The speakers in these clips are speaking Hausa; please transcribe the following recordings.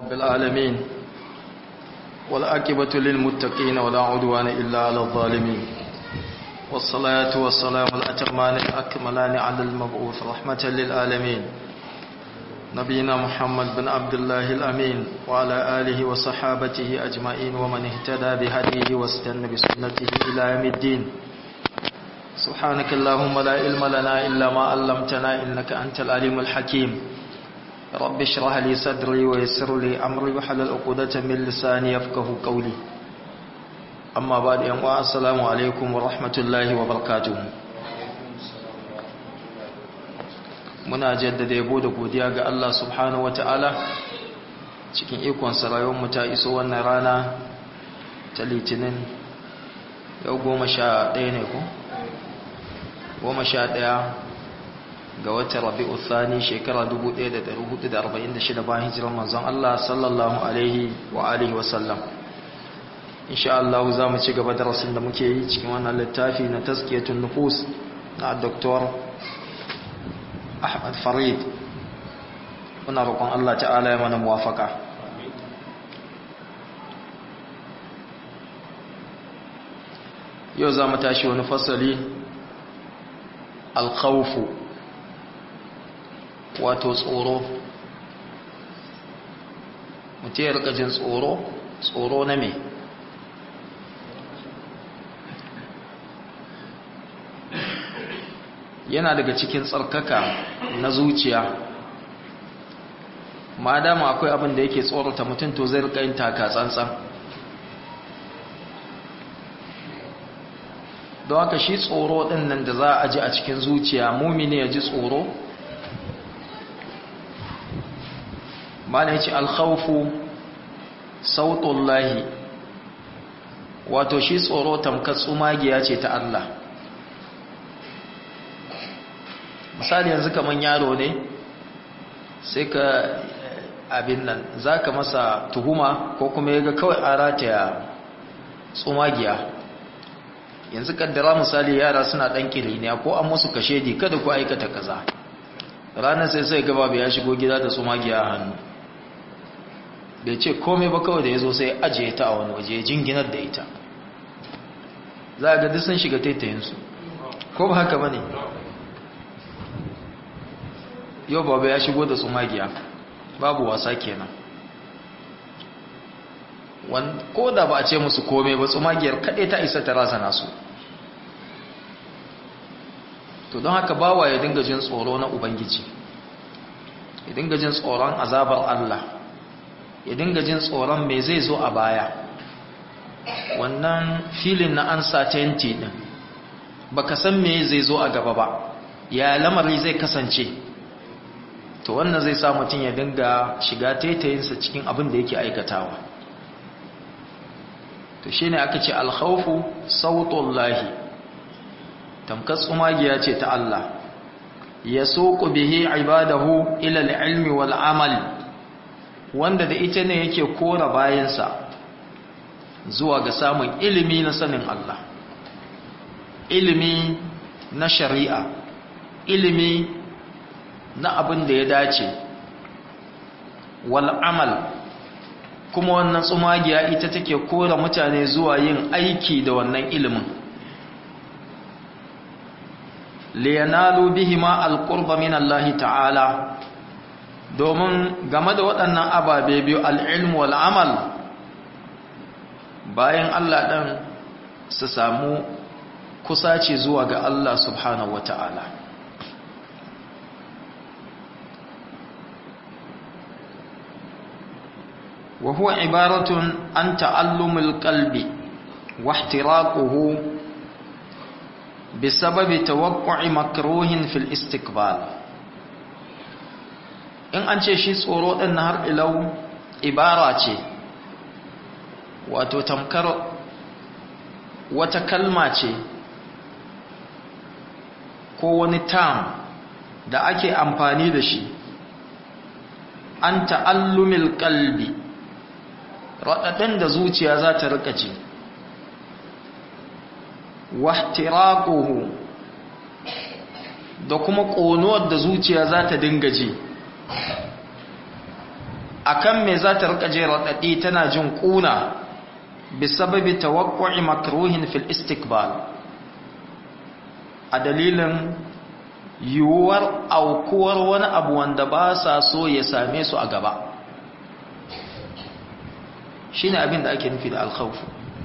رب العالمين والآكبة للمتقين ولا عدوان إلا على الظالمين والصلاة والسلام الأتمان الأكملان على المبعوث رحمة للعالمين نبينا محمد بن عبد الله الأمين وعلى آله وصحابته أجمعين ومن اهتدى بهديه واستنى بسنته إلى يوم الدين سبحانك اللهم لا علم لنا إلا ما علمتنا إنك أنت العليم الحكيم رب اشرح لي صدري ويسر لي أمري وحلل عقدة من لساني يفقه قولي أما بعد يوم السلام عليكم ورحمة الله وبركاته muna jaddada yabo da godiya ga Allah subhanahu wata'ala cikin ikon mu ta iso wannan rana ta litinin yau goma sha ɗaya ne ko? goma sha ɗaya ga watan rabi'u thani shekara 1446 bayan hijirar manzon Allah sallallahu alaihi wa alihi wa sallam insha Allah za mu ci gaba darasin da muke yi cikin wannan littafi na tazkiyatun nufus na Dr. Ahmad Farid muna roƙon Allah ta'ala ya mana muwafaka yau za mu tashi wani fasali alkhawfu wato tsoro mutum ya rika jin tsoro tsoro na me yana daga cikin tsarkaka na zuciya ma dama akwai abin da yake tsorata mutum to zai rika yin taka tsantsan don haka shi tsoro ɗin nan da za a ji a cikin zuciya mumini ya ji tsoro mana ya ce alkhaufu sautullahi wato shi tsoro tamkar tsumagiya ce ta Allah misali yanzu kamar yaro ne sai ka abin nan za ka masa tuhuma ko kuma ya ga kawai a rataya tsumagiya yanzu kaddara misali yara suna dan kiriniya ko an musu kashe di kada ku aikata kaza ranar sai sai gaba ya shigo gida da su magiya a hannu bai ce komai ba kawai da ya zo sai ajiye ta a wani waje jinginar da ita za a ga duk sun shiga taitayinsu ko ba haka ba ne yau baba ya shigo da su magiya babu wasa kenan ko da ba a ce musu komai ba tsumagiyar kaɗai ta isa ta rasa nasu to don haka bawa ya dinga jin tsoro na ubangiji ya dinga jin tsoron azabar Allah ya dinga jin tsoron me zai zo a baya wannan filin na uncertainty din baka san me zai zo a gaba ba ya lamari zai kasance to wannan zai sa mutum ya dinga shiga taitayinsa cikin abin da yake aikatawa to shine aka ce alkhawfu sautullahi tamkar tsumagiya ce ta Allah ya soku bihi ibadahu ila al-ilmi wal amal wanda da ita ne yake kora bayansa zuwa ga samun ilimi na sanin Allah ilimi na shari'a ilimi na abin da ya dace wal amal kuma wannan tsumagiya ita take kora mutane zuwa yin aiki da wannan ilimin liyanalu bihima alqurba min Allah ta'ala domin game da waɗannan ababe biyu al'ilm wal amal bayan Allah ɗan su samu kusaci zuwa ga Allah subhanahu wata'ala وهو عبارة عن تعلم القلب واحتراقه بسبب توقع مكروه في الاستقبال in an ce shi tsoro ɗin na har ilau ibara ce wato tamkar wata kalma ce ko wani tam da ake amfani da shi an ta'allumil kalbi raɗaɗin da zuciya za ta rika ji wahtiraquhu da kuma ƙonuwar da zuciya za ta dinga ji akan me za ta rika je raɗaɗi tana jin ƙuna bisababi tawakku'i makruhin fil istiqbal a dalilin yiwuwar aukuwar wani abu wanda ba sa so ya same su a gaba shine abin da ake nufi da alkhawfu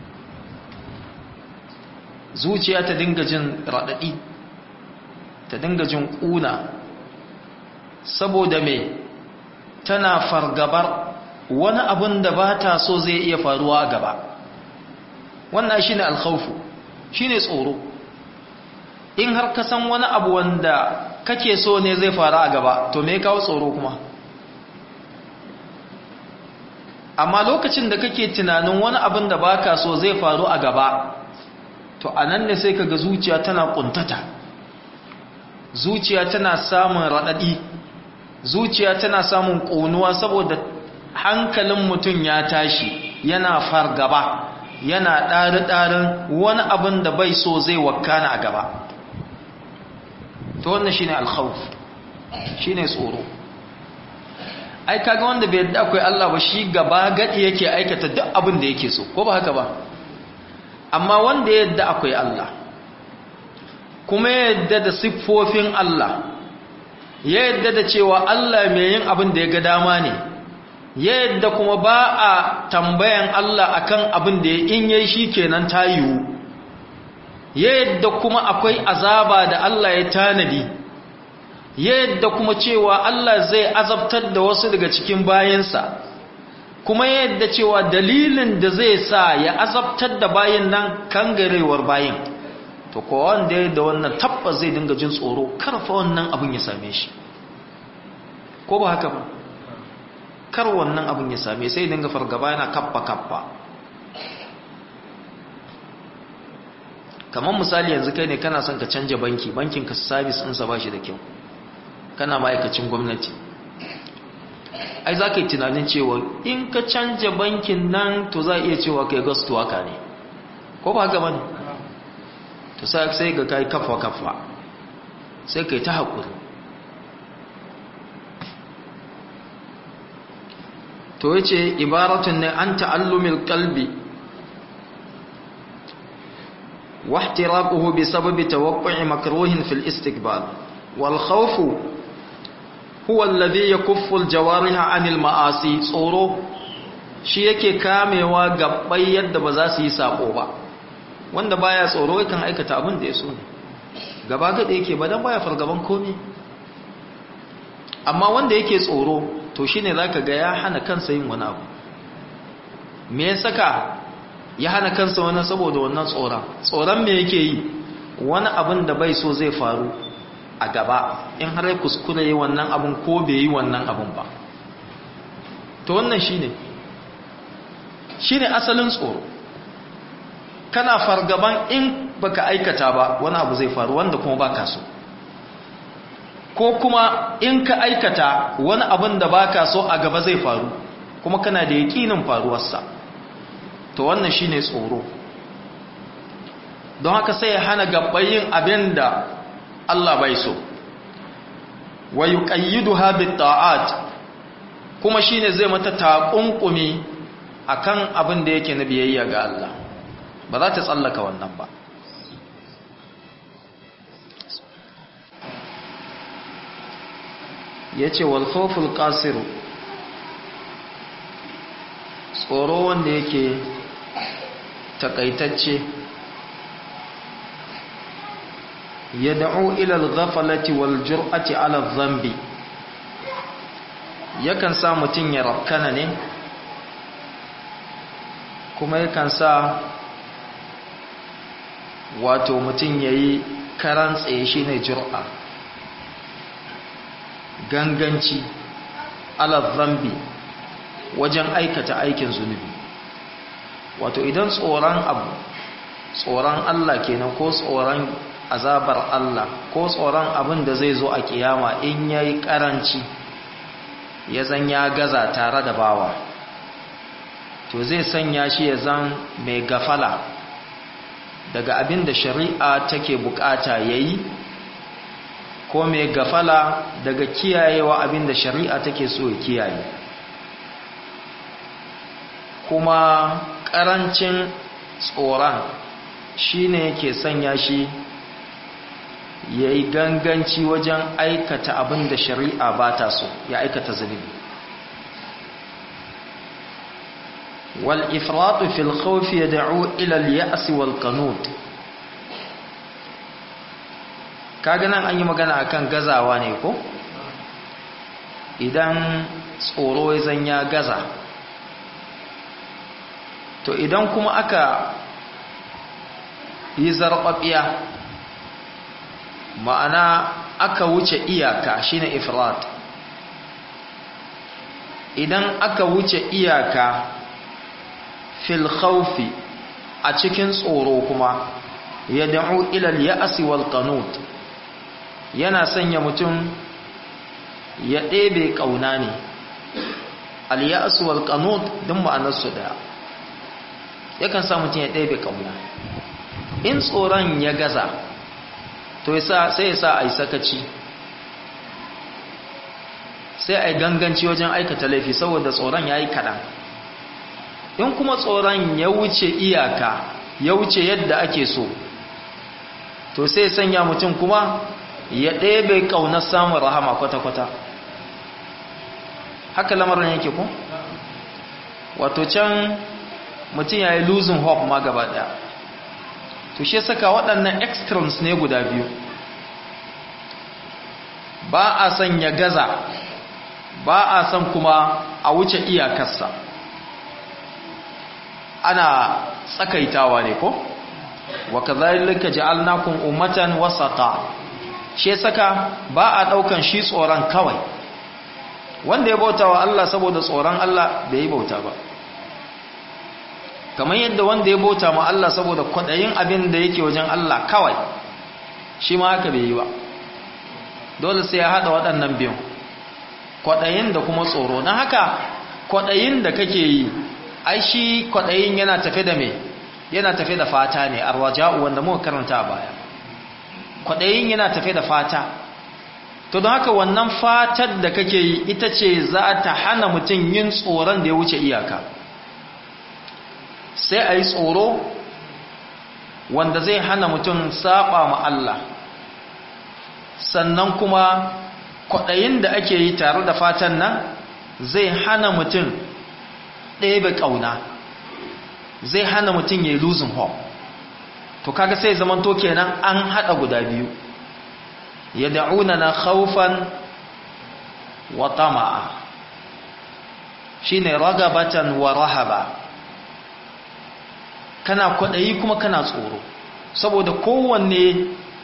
zuciya ta dinga jin raɗaɗi ta dinga jin ƙuna saboda me tana fargabar wani abin da ba ta so zai iya faruwa a gaba wannan shine alkhawfu shine tsoro in har ka san wani abu wanda kake so ne zai faru a gaba to me kawo tsoro kuma amma lokacin da kake tunanin wani abin da baka so zai faru a gaba to anan ne sai kaga zuciya tana kuntata zuciya tana samun radadi zuciya tana samun ƙonuwa saboda hankalin mutum ya tashi yana fargaba yana ɗari-ɗarin wani abin da bai so zai wakana a gaba to wannan shine alkhawf shine tsoro ai kaga wanda bai yadda akwai Allah ba shi gaba gadi yake aikata duk abin da yake so ko ba haka ba amma wanda ya yadda akwai Allah kuma ya yadda da siffofin Allah ya yadda da cewa Allah mai yin abin da ya ga dama ne ya yadda kuma ba a tambayan Allah akan abin da in yayi shi kenan ta yiwu ya yadda kuma akwai azaba da Allah ya tanadi ya yadda kuma cewa Allah zai azabtar da wasu daga cikin bayansa kuma ya yadda cewa dalilin da zai sa ya azabtar da bayan nan kangarewar bayin to ko wanda ya da wannan tabbas zai dinga jin tsoro karfa wannan abin ya same shi ko ba haka ba kar wannan abin ya same sai dinga fargaba yana kappa kappa kamar misali yanzu kai ne kana son ka canja banki bankin ka service ɗinsa ba shi da kyau kana ma'aikacin gwamnati ai za ka yi tunanin cewa in ka canja bankin nan to za a iya cewa kai gastuwa ka ne ko ba haka bane to sai ga kai kafa kafa sai kai ta haƙuri to yace ibaratun ne an ta'allumil qalbi wa ihtiraquhu bi sababi tawaqqu'i makruhin fil istiqbal wal khawfu huwa alladhi yakuffu al jawariha 'anil ma'asi tsoro shi yake kamewa gabbai yadda ba za su yi sako ba wanda baya tsoro yakan aikata abin da ya so ne gaba gada yake ba dan baya fargaban komai amma wanda yake tsoro to shine zaka ga ya hana kansa yin wani abu me ya saka ya hana kansa wani saboda wannan tsoron tsoron me yake yi wani abin da bai so zai faru a gaba in har ya kuskure yi wannan abin ko bai yi wannan abin ba to wannan shine shine asalin tsoro kana fargaban in baka aikata ba wani abu zai faru wanda kuma baka so ko kuma in ka aikata wani abin da baka so a gaba zai faru kuma kana da yakinin faruwarsa to wannan shine tsoro don haka sai ya hana gabbayin abin da Allah bai so wa yuqayyiduha bit ta'at kuma shine zai mata taƙunƙumi akan abin da yake na biyayya ga Allah ba za ta tsallaka wannan ba ya ce walfoful ƙasiru tsoro wanda yake takaitacce ya da'u ilal ghafalati wal jur'ati ala zambi yakan sa mutum ya rafkana ne kuma yakan sa wato mutum ya yi karan tsaye shi ne jur'a ganganci zambi wajen aikata aikin zunubi wato idan tsoron abu tsoron Allah kenan ko tsoron azabar Allah ko tsoron abin da zai zo a kiyama in yayi karanci ya zan ya gaza tare da bawa to zai sanya shi ya zan mai gafala daga abin da shari'a take bukata yayi ko mai gafala daga kiyayewa abin da shari'a take so ya kiyaye kuma ƙarancin tsoron shi ne ke sanya shi ya yi ganganci wajen aikata abin da shari'a ba ta so ya aikata zunubi wal ifratu fil khawfi yad'u ila al ya's wal qanut kaga nan an yi magana akan gazawa ne ko idan tsoro ya zanya gaza to idan kuma aka yi zarɓaɓiya ma'ana aka wuce iyaka shine ifrat idan aka wuce iyaka fil khawfi a cikin tsoro kuma ya da'u ilal ya'asi wal qanut yana sanya mutum ya ɗebe ƙauna ne al ya'as wal qanut din ma'anarsu daya yakan sa mutum ya ɗebe ƙauna in tsoron ya gaza to sai ya sa a yi sakaci sai a yi ganganci wajen aikata laifi saboda tsoron ya yi kaɗan in kuma tsoron ya wuce iyaka ya wuce yadda ake so to sai sanya mutum kuma ya ɗebe ƙaunar samun rahama kwata-kwata haka lamarin yake ku? wato can mutum ya yi losing hope ma gaba ɗaya to shi saka waɗannan extremes ne guda biyu ba a son ya gaza ba a son kuma a wuce iyakarsa ana tsakaitawa ne ko wa kadhalika ja'alnakum ummatan wasata shi saka ba a daukan shi tsoron kawai wanda ya bauta wa Allah saboda tsoron Allah bai yi bauta ba kamar yadda wanda ya bauta ma Allah saboda kwadayin abin da yake wajen Allah kawai shi ma haka bai yi ba dole sai ya hada waɗannan biyun kwadayin da kuma tsoro na haka kwadayin da kake yi ai shi kwadayin yana tafe da me yana tafe da fata ne arwaja'u wanda muka karanta a baya kwadayin yana tafe da fata to don haka wannan fatar da kake yi ita ce za ta hana mutum yin tsoron da ya wuce iyaka sai a yi tsoro wanda zai hana mutum saba ma Allah sannan kuma kwaɗayin da ake yi tare da fatan nan zai hana mutum ɗebe ƙauna zai hana mutum ya yi losing hope to kaga sai zamanto kenan an haɗa guda biyu ya da'una na haufan wa tama'a shi ne ragabatan wa rahaba kana kwaɗayi kuma kana tsoro saboda kowanne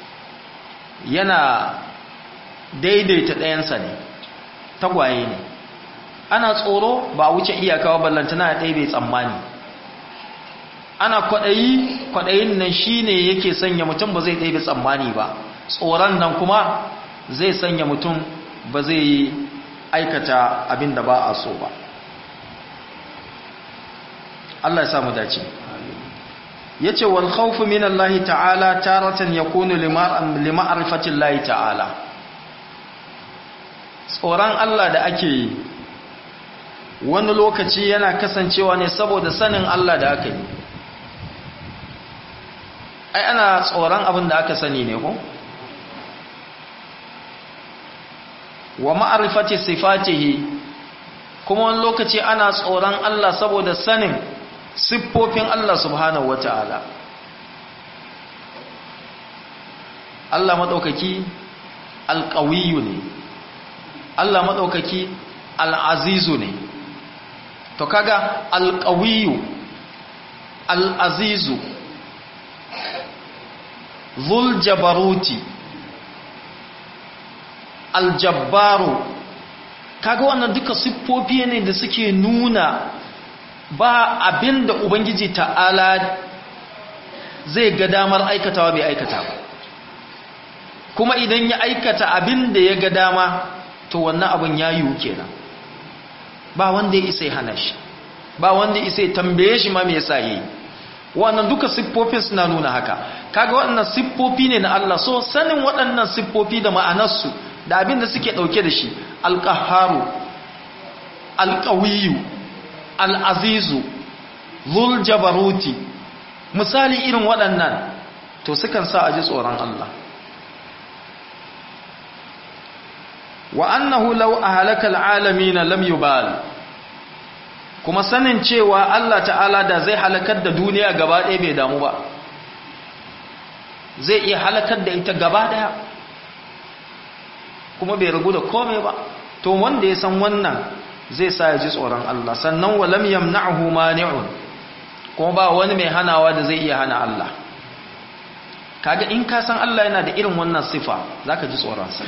yana daidaita ɗayansa ne tagwaye ne ana tsoro ba a wuce iyakawa ballantana a ɗaya bai tsammani ana kwaɗayi kwaɗayin nan shi ne yake sanya mutum ba zai ɗaya bai tsammani ba tsoron nan kuma zai sanya mutum ba zai aikata abin da ba a so ba Allah ya samu dace yace wal khawfu min Allah ta'ala taratan yakunu li ma'rifati Allah ta'ala tsoron Allah da ake yi wani lokaci yana kasancewa ne saboda sanin Allah da aka yi ai ana tsoron abin da aka sani ne ko wa ma'rifati sifatihi kuma wani lokaci ana tsoron Allah saboda sanin siffofin Allah subhanahu wata'ala Allah maɗaukaki alƙawiyu ne Allah maɗaukaki al'azizu ne to kaga alƙawiyu al'azizu zul jabaruti aljabbaru kaga wannan duka siffofi ne da suke nuna ba abin da ubangiji ta'ala zai ga damar aikatawa bai aikata ba kuma idan ya aikata abin da ya ga dama to wannan abin ya yiwu kenan ba wanda ya isa ya hana shi ba wanda ya isa ya tambaye shi ma me yasa yayi wannan duka siffofin suna nuna haka kaga waɗannan siffofi ne na Allah so sanin waɗannan siffofi da ma'anarsu da abin da suke ɗauke da shi alƙaharu alƙawiyu al'azizu zul jabaruti misali irin waɗannan to sukan sa a ji tsoron Allah wa annahu law ahlaka alalamin lam yubal kuma sanin cewa Allah ta'ala da zai halakar da duniya gaba ɗaya bai damu ba zai iya halakar da ita gaba ɗaya kuma bai ragu da komai ba to wanda ya san wannan zai sa ya ji tsoron Allah sannan wa lam yamna'hu mani'un kuma ba wani mai hanawa da zai iya hana Allah kaga in ka san Allah yana da irin wannan sifa zaka ji tsoron sa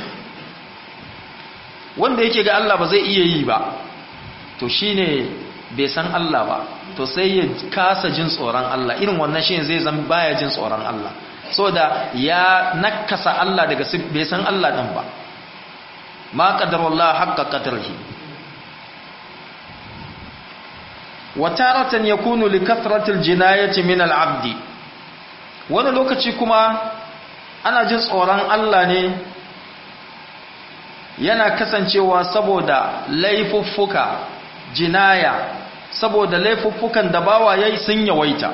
wanda yake ga Allah ba zai iya yi ba to shine bai san Allah ba to sai ya kasa jin tsoron Allah irin wannan shine zai zama baya jin tsoron Allah saboda ya nakasa Allah daga bai san Allah din ba ma qadarullah haqqa qadrihi wa taratan yakunu li kathratil jinayati min al-abdi wani lokaci kuma ana jin tsoron Allah ne yana kasancewa saboda laifuffuka jinaya saboda laifuffukan da bawa yayi sun yawaita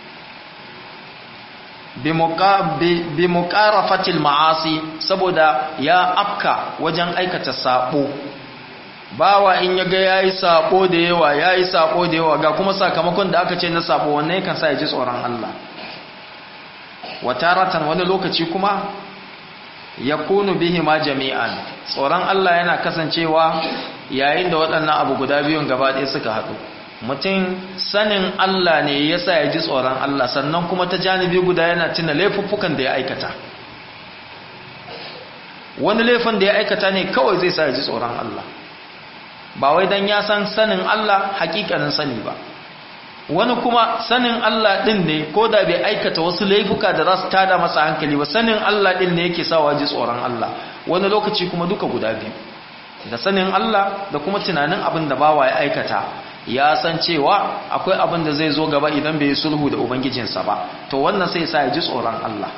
bi muqarafatil ma'asi saboda ya afka wajen aikata sabo bawa in yaga yayi sabo da yawa yayi sabo da yawa ga kuma sakamakon da aka ce na sabo wannan yakan sa ya ji tsoron Allah wataratan wani lokaci kuma yakunu bihi ma jami'an tsoron Allah yana kasancewa yayin da waɗannan abu guda biyun gaba ɗaya suka haɗu mutum sanin Allah ne yasa ya ji tsoron Allah sannan kuma ta janibi guda yana tuna laifuffukan da ya aikata wani laifin da ya aikata ne kawai zai sa ya ji tsoron Allah ba wai dan ya san sanin Allah hakikanin sani ba wani kuma sanin Allah ɗin ne ko da bai aikata wasu laifuka da za su tada masa hankali ba sanin Allah ɗin ne yake sawa ji tsoron Allah wani lokaci kuma duka guda biyu da sanin Allah da kuma tunanin abin da bawa ya aikata ya san cewa akwai abin da zai zo gaba idan bai sulhu da ubangijinsa ba to wannan sai sa ya ji tsoron Allah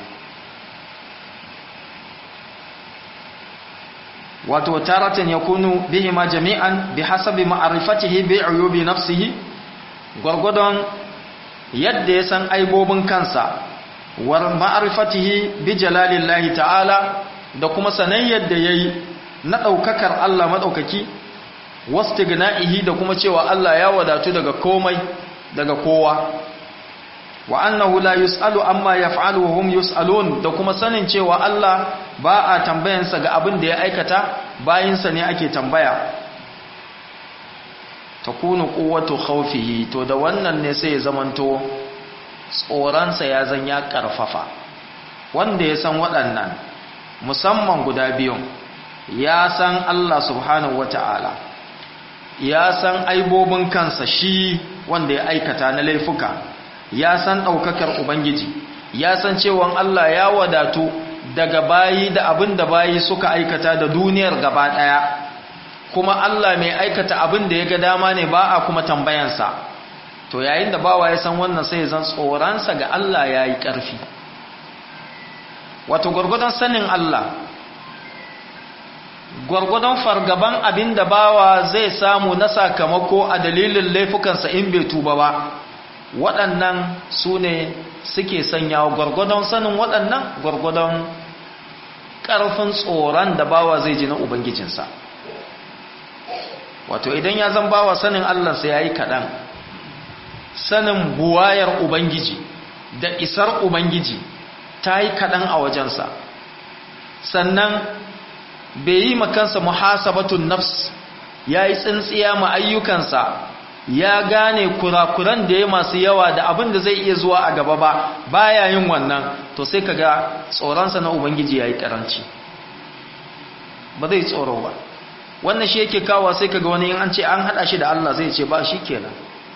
wato taratan yakunu bihima jami'an bihasabi ma'rifatihi bi'uyubi nafsihi gwargwadon yadda ya san aibobin kansa war ma'rifatihi bi jalalillahi ta'ala da kuma sanan yadda yayi na daukakar Allah madaukaki wastigna'ihi da kuma cewa Allah ya wadatu daga komai daga kowa wa annahu la yus'alu amma yaf'alu wa hum yus'alun da kuma sanin cewa Allah ba a tambayansa ga abin da ya aikata bayinsa ne ake tambaya takunu quwwatu khawfihi to da wannan ne sai ya zamanto tsoransa ya zan ya karfafa wanda ya san waɗannan musamman guda biyun ya san Allah subhanahu wata'ala ya san aibobin kansa shi wanda ya aikata na laifuka ya san ɗaukakar ubangiji ya san cewa Allah ya wadatu daga bayi da abin da bayi suka aikata da duniyar gaba ɗaya kuma Allah mai aikata abin da ya ga dama ne ba a kuma tambayansa to yayin da bawa ya san wannan sai zan tsoronsa ga Allah ya yi ƙarfi wato gwargwadon sanin Allah gwargwadon fargaban abin da bawa zai samu na sakamako a dalilin laifukansa in bai tuba ba waɗannan su ne suke sanyawa gwargwadon sanin waɗannan gwargwadon ƙarfin tsoron da bawa zai ji na ubangijinsa wato idan ya zan bawa sanin allansa ya yi kaɗan sanin buwayar ubangiji da isar ubangiji ta yi kaɗan a wajensa sannan bai yi makansa muhasabatun nafs ya yi tsintsiya ma ayyukansa ya gane kurakuran da ya masu yawa da abin da zai iya zuwa a gaba ba baya yin wannan to sai kaga tsoronsa na ubangiji ya yi karanci ba zai tsoro ba wannan shi yake kawo sai kaga wani in an ce an hada shi da Allah zai ce ba shi kenan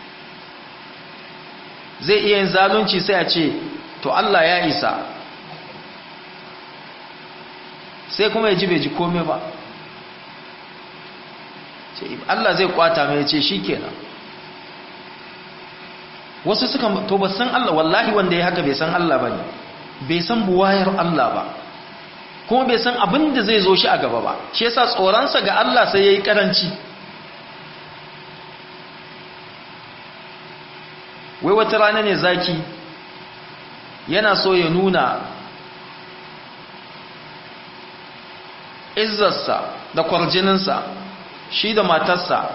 zai iya yin zalunci sai a ce to Allah ya isa sai kuma ya ji bai ji kome ba Allah zai kwata mai ce shi kenan wasu suka to ba san Allah wallahi wanda ya haka bai san Allah ba ne bai san buwayar Allah ba kuma bai san abin da zai zo shi a gaba ba shi yasa tsoronsa ga Allah sai ya yi karanci wai wata rana ne zaki yana so ya nuna izzarsa da kwarjininsa shi da matarsa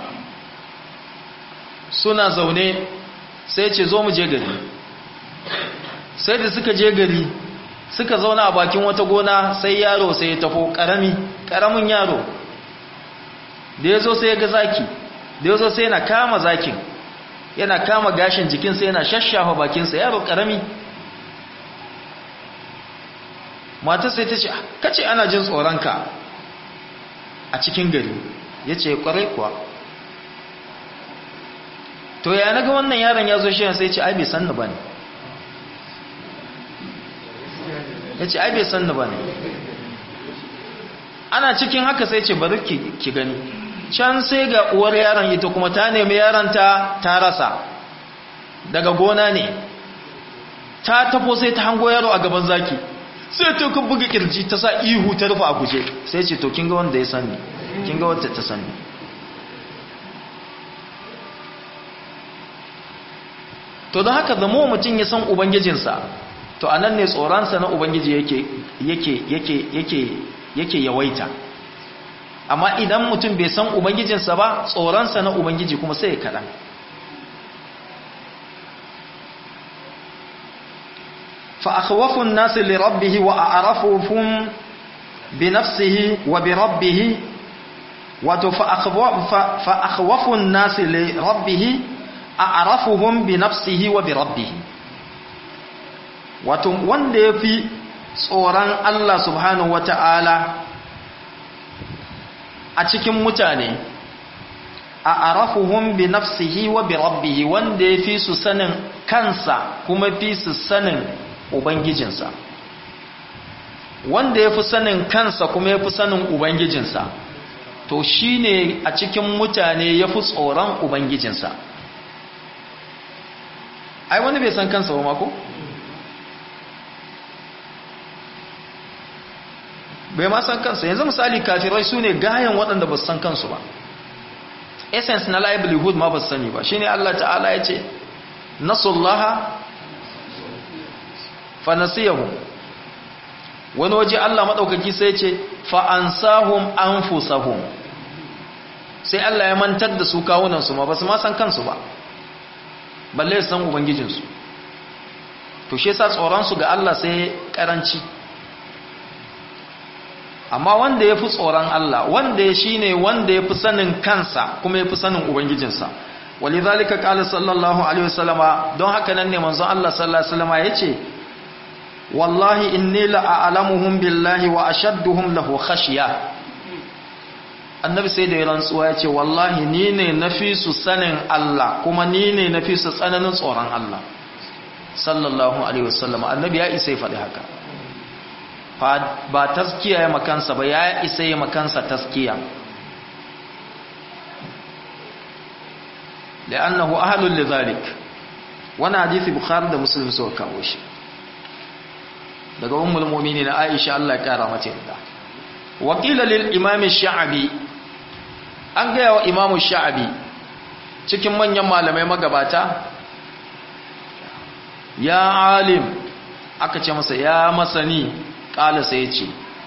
suna zaune sai ce zo mu je gari sai da suka je gari suka zauna a bakin wata gona sai yaro sai ya tafo karami karamin yaro da ya zo sai ya ga zaki da ya zo sai yana kama zakin yana kama gashin jikinsa yana shashafa bakinsa yaro karami matar sai ta ce kace ana jin tsoronka a cikin gari ya ce kwarai kuwa to ya naga wannan yaron ya zo shi sai ce ai bai sanni ba ne ya ce ai bai sanni ba ne ana cikin haka sai ce bari ki gani can sai ga uwar yaron ita kuma ta nemi yaronta ta rasa daga gona ne ta tafo sai ta hango yaro a gaban zaki sai ta kun buga kirji ta sa ihu ta rufe a guje sai ce to kinga wanda ya sani kinga wanda ta sani to don haka zamo mutum ya san ubangijinsa to a nan ne tsoronsa na ubangiji yake yake yake yake yake yawaita amma idan mutum bai san ubangijinsa ba tsoronsa na ubangiji kuma sai ya kaɗan فأخوف الناس لربه وأعرفهم بنفسه وبربه فأخوف الناس لربه أعرفهم بنفسه وبربه wato wanda ya fi tsoron Allah subhanahu wa ta'ala a cikin mutane a arafuhum bi nafsihi wa bi rabbihi wanda ya fi su sanin kansa kuma fi su sanin Ubangijinsa wanda ya fi sanin kansa kuma ya fi sanin Ubangijinsa to shi ne a cikin mutane ya fi tsoron Ubangijinsa ai wani bai san kansa ba mako? bai ma san kansa yanzu misali kafirai su ne gayan waɗanda ba su san kansu ba essence na livelihood ma ba su sani ba shi ne Allah ta'ala ya ce nasullaha fanasiyahu wani waje Allah maɗaukaki sai ce fa'ansahum anfusahum sai Allah ya mantar da su kawunansu ma ba su ma san kansu ba balle su san ubangijinsu to shi yasa tsoronsu ga Allah sai karanci amma wanda ya fi tsoron Allah wanda ya shi ne wanda ya fi sanin kansa kuma ya fi sanin ubangijinsa walidhalika qala sallallahu alaihi wasallama don haka nan ne manzon Allah sallallahu alaihi wasallama yace wallahi inni la'alamuhum billahi wa ashadduhum lahu khashya annabi sai da ya rantsuwa ya ce wallahi ni ne nafi su sanin Allah kuma ni ne nafi su tsananin tsoron Allah sallallahu alaihi wasallam annabi ya isa ya faɗi haka ba taskiya ya makansa ba ya isa ya makansa taskiya لأنه أهل لذلك وانا حديث بخاري ده مسلم سوى kawo shi daga ummul mu'minin Aisha Allah ya kara mata yarda wa qila lil imam ash-sha'bi an ga wa imam ash-sha'bi cikin manyan malamai magabata ya alim aka ce masa ya masani kala sai ya ce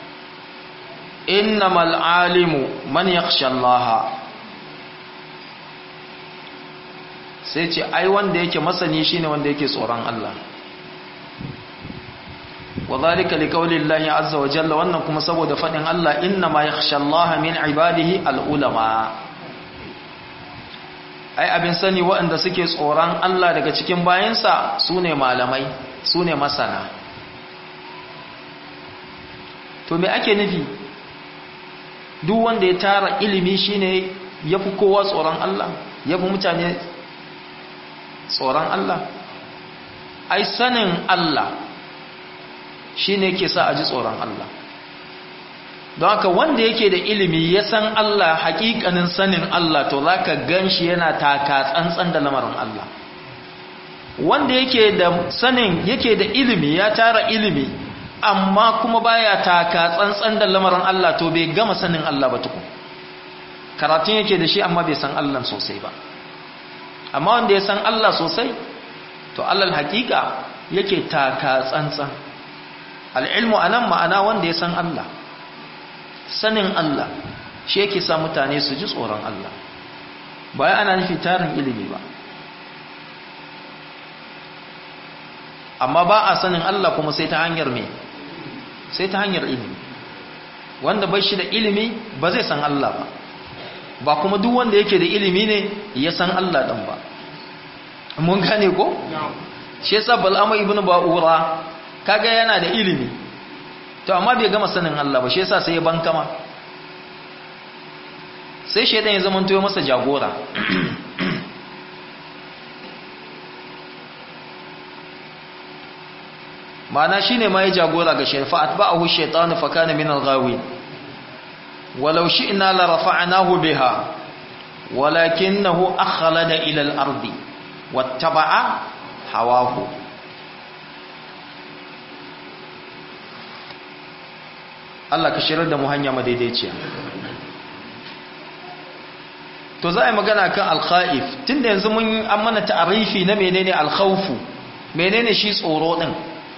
innamal alimu man yakhsha Allah sai ce ai wanda yake masani shine wanda yake tsoron Allah وذلك لقول الله عز وجل wannan kuma saboda fadin Allah inna ma yakhsha Allah min ibadihi al-ulama ai abin sani waɗanda suke tsoron Allah daga cikin bayansa sune malamai sune masana to me ake nufi duk wanda ya tara ilimi shine yafi kowa tsoron Allah yafi mutane tsoron Allah ai sanin Allah shi ne ke sa a ji tsoron Allah don haka wanda yake da ilimi ya san Allah hakikanin sanin Allah to za ka gan shi yana taka tsantsan da lamarin Allah wanda yake da sanin yake da ilimi ya tara ilimi amma kuma baya taka tsantsan da lamarin Allah to bai gama sanin Allah ba tukun karatun yake da shi amma bai san Allah sosai ba amma wanda ya san Allah sosai to alal hakika yake taka tsantsan al'ilmu anan ma'ana wanda ya san Allah sanin Allah shi yake sa mutane su ji tsoron Allah bayan ana nufi tarin ilimi ba amma ba a sanin Allah kuma sai ta hanyar me sai ta hanyar ilimi wanda bai shi da ilimi ba zai san Allah ba ba kuma duk wanda yake da ilimi ne ya san Allah dan ba mun gane ko shi yasa bal'ama ibn ba'ura kaga yana da ilimi to amma bai gama sanin Allah ba shi yasa sai ya bankama sai shedan ya zama to masa jagora ma'ana shine ma ya jagora ga shaytan fa atba'ahu shaytanu fa kana min al-ghawin walau shi'na la rafa'nahu biha walakinahu akhlada ila al-ardi wattaba'a hawahu Allah ka shirar da mu hanya madaidaiciya to za a yi magana kan alkha'if tunda yanzu mun an mana ta'arifi na menene alkhawfu menene shi tsoro din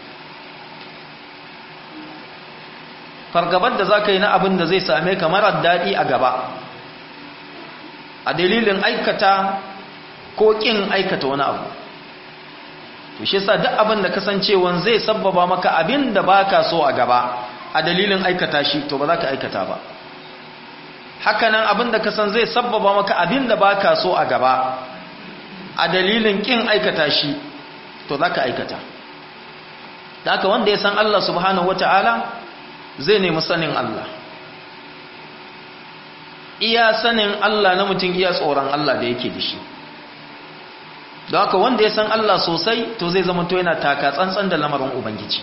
fargabar da za ka yi na abin da zai same ka marar daɗi a gaba a dalilin aikata ko ƙin aikata wani abu to shi sa duk abin da kasancewan zai sabbaba maka abin da ba ka so a gaba a dalilin aikata shi to ba za ka aikata ba hakanan abin da kasan zai sabbaba maka abin da ba ka so a gaba a dalilin ƙin aikata shi to za ka aikata da haka wanda ya san Allah subhanahu wata'ala zai nemi sanin Allah iya sanin Allah na mutum iya tsoron Allah da yake da shi don haka wanda ya san Allah sosai to zai zama to yana taka tsantsan da lamarin Ubangiji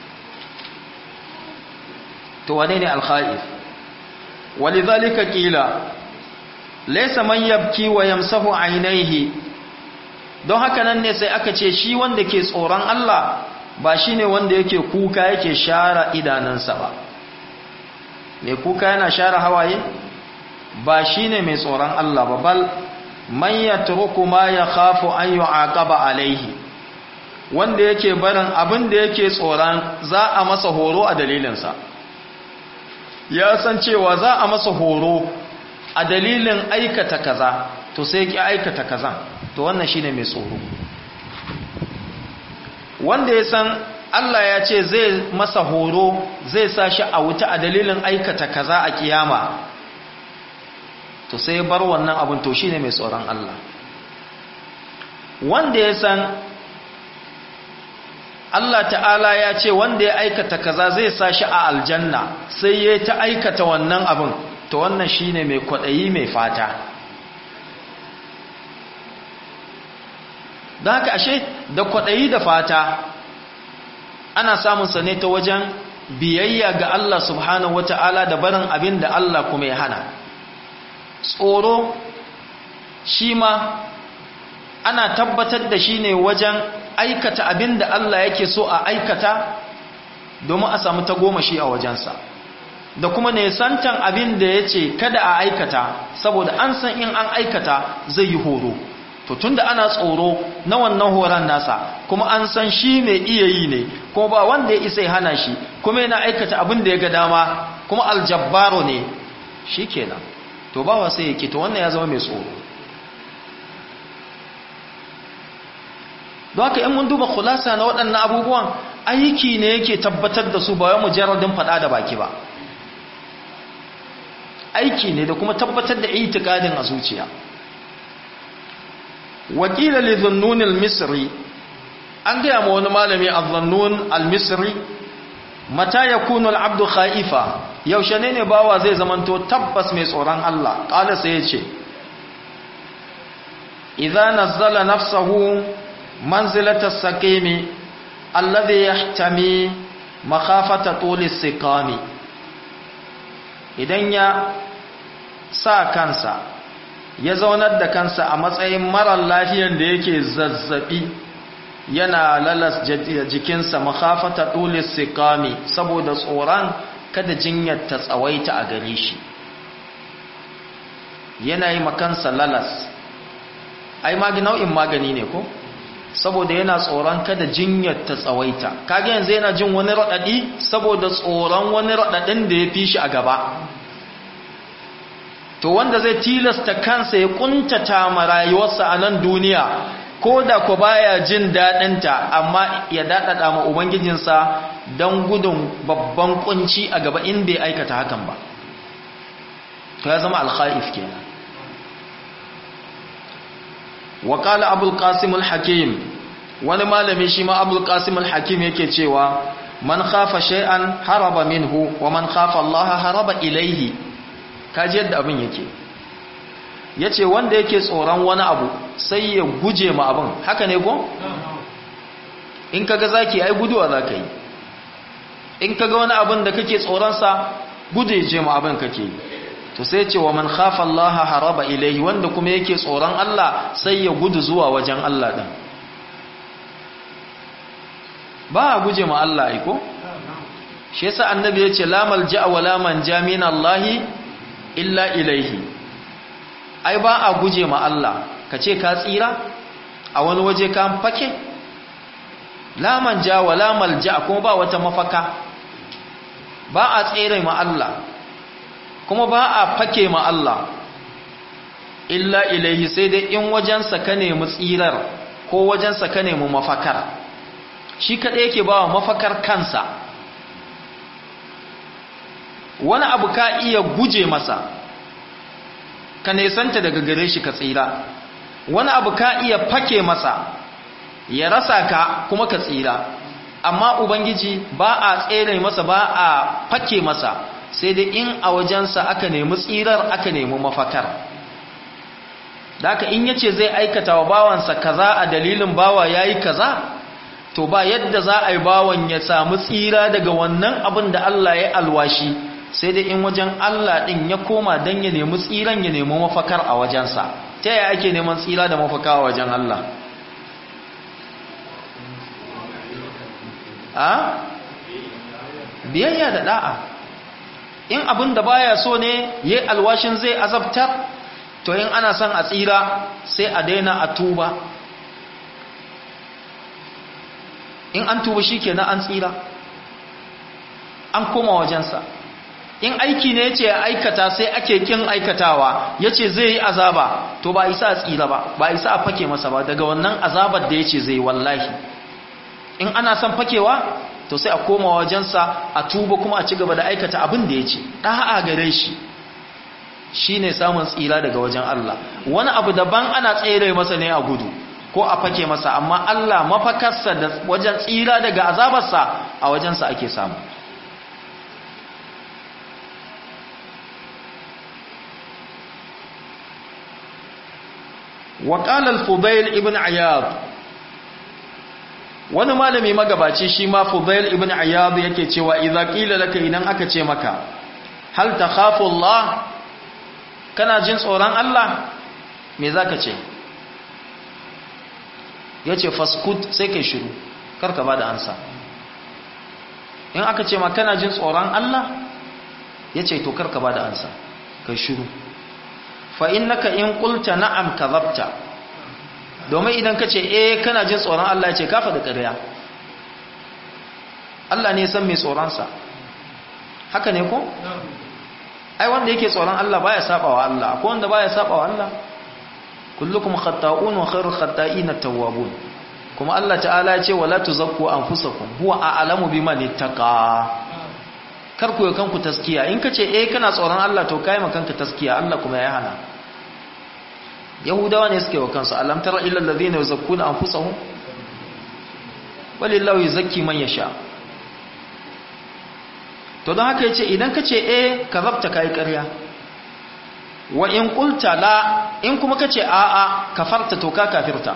to wane ne alkha'if walidhalika qila laysa man yabki wa yamsahu aynayhi don haka nan ne sai aka ce shi wanda ke tsoron Allah ba shine wanda yake kuka yake share idanansa ba mai kuka yana share hawaye ba shine mai tsoron Allah ba bal man yatruku ma yakhafu an yu'aqaba alaihi wanda yake barin abin da yake tsoron za a masa horo a dalilinsa ya san cewa za a masa horo a dalilin aikata kaza to sai ki aikata kaza to wannan shine mai tsoro wanda ya san Allah ya ce zai masa horo zai sa shi a wuta a dalilin aikata kaza a kiyama to sai bar wannan abin to shine mai tsoron Allah wanda ya san Allah ta'ala ya ce wanda ya aikata kaza zai sa shi a aljanna sai ya ta aikata wannan abin to wannan shine mai kwaɗayi mai fata don haka ashe da kwaɗayi da fata ana samunsa ne ta wajen biyayya ga Allah subhanahu wata'ala da barin abin da Allah kuma ya hana tsoro shi ma ana tabbatar da shi ne wajen aikata abin da Allah yake so a aikata domin a samu tagomashi a wajensa da kuma nesantan abin da ya ce kada a aikata saboda an san in an aikata zai yi horo to tunda ana tsoro na wannan horon nasa kuma an san shi mai iya yi ne kuma ba wanda ya isa ya hana shi kuma yana aikata abin da ya ga dama kuma aljabbaro ne shi kenan to ba wa sai ya to wannan ya zama mai tsoro don haka in mun duba kulasa na waɗannan abubuwan aiki ne yake tabbatar da su ba wai mujarradin faɗa da baki ba aiki ne da kuma tabbatar da itikadin a zuciya wakila li dhunnun al-misri an gaya ma wani malami az-zannun al-misri mata yakunu al-abdu khaifa yaushe ne ne bawa zai zamanto tabbas mai tsoron Allah qala sai yace idza nazzala nafsahu manzilata as-saqimi alladhi yahtami makhafata tul as-siqami idan ya sa kansa ya zaunar da kansa a matsayin marar lafiyan da yake zazzabi yana lalas jikinsa makhafata tulis sikami saboda tsoron kada jinyar ta tsawaita a gare shi yana yi makansa lalas ai magi nau'in magani ne ko saboda yana tsoron kada jinyar ta tsawaita kage yanzu yana jin wani raɗaɗi saboda tsoron wani raɗaɗin da ya fi shi a gaba to wanda zai tilasta kansa ya kuntata ma rayuwarsa a nan duniya ko da ku baya jin daɗinta amma ya daɗaɗa ma ubangijinsa don gudun babban kunci a gaba in bai aikata hakan ba to ya zama alkha'if kenan wa qala abul qasim al hakim wani malami shi ma abul qasim al hakim yake cewa man khafa shay'an haraba minhu wa man khafa allaha haraba ilayhi kaji yadda abin yake yace wanda yake tsoron wani abu sai ya guje ma abin haka ne ko in kaga zaki ai guduwa zaka yi in kaga wani abin da kake tsoron sa guje je ma abin kake yi to sai ce wa man khafa Allah haraba ilayhi wanda kuma yake tsoron Allah sai ya gudu zuwa wajen Allah din ba a guje ma Allah ai ko shi yasa annabi yace la malja wa la manja min Allah illa ilayhi ai ba a guje ma Allah kace ka tsira a wani waje ka fake la manja wa la malja kuma ba wata mafaka ba a tsere ma Allah kuma ba a fake ma Allah illa ilaihi sai dai in wajensa ka nemi tsirar ko wajensa ka nemi mafakar shi kaɗai yake ba wa mafakar kansa wani abu ka iya guje masa ka nesanta daga gare shi ka tsira wani abu ka iya fake masa ya rasa ka kuma ka tsira amma ubangiji ba a tsere masa ba a fake masa sai dai in a wajensa aka nemi tsirar aka nemi mafakar da aka in yace zai aikata wa bawansa kaza a dalilin bawa yayi kaza to ba yadda za a yi bawan ya samu tsira daga wannan abin da Allah ya alwashi sai dai in wajen Allah din ya koma dan ya nemi tsiran ya nemi mafakar a wajensa ta yaya ake neman tsira da mafaka a wajen Allah a biyayya da da'a in abin da baya so ne yayi alwashin zai azabtar to in ana son a tsira sai a daina a tuba in an tuba shikenan an tsira an koma wajensa in aiki ne yace aikata sai ake kin aikatawa yace zai yi azaba to ba isa a tsira ba ba isa a fake masa ba daga wannan azabar da yace zai wallahi in ana son fakewa to sai a koma wajensa a tuba kuma a ci gaba da aikata abin da ya ce ɗa'a gare shi shi ne samun tsira daga wajen Allah wani abu daban ana tsere masa ne a gudu ko a fake masa amma Allah mafakarsa da wajen tsira daga azabarsa a wajensa ake samu وقال الفضيل ابن عياض wani malami magabaci shi ma Fudail ibn Ayyad yake cewa idza qila laka idan aka ce maka hal takhafu Allah kana jin tsoron Allah me zaka ce yace faskut sai kai shiru karka bada ansa in aka ce maka kana jin tsoron Allah yace to karka bada ansa kai shiru fa innaka in qulta na'am kadhabta domin idan ka ce eh kana jin tsoron Allah ce kafa da ƙarya Allah ne san mai tsoronsa haka ne ko? ai wanda yake tsoron Allah baya saba wa Allah ko wanda baya saba wa Allah kullukum khata'un wa khairul khata'ina tawwabun kuma Allah ta'ala ya ce wala tuzakku anfusakum huwa a'lamu biman ittaqa kar ku kanku taskiya in kace eh kana tsoron Allah to kai ma kanka taskiya Allah kuma ya hana yahudawa ne suke wa kansu alam tara illa alladhina yuzakkuna anfusahum walillahu yuzakki man yasha to don haka yace idan kace eh kazabta kai ƙarya wa in qulta la in kuma kace a a kafarta to ka kafirta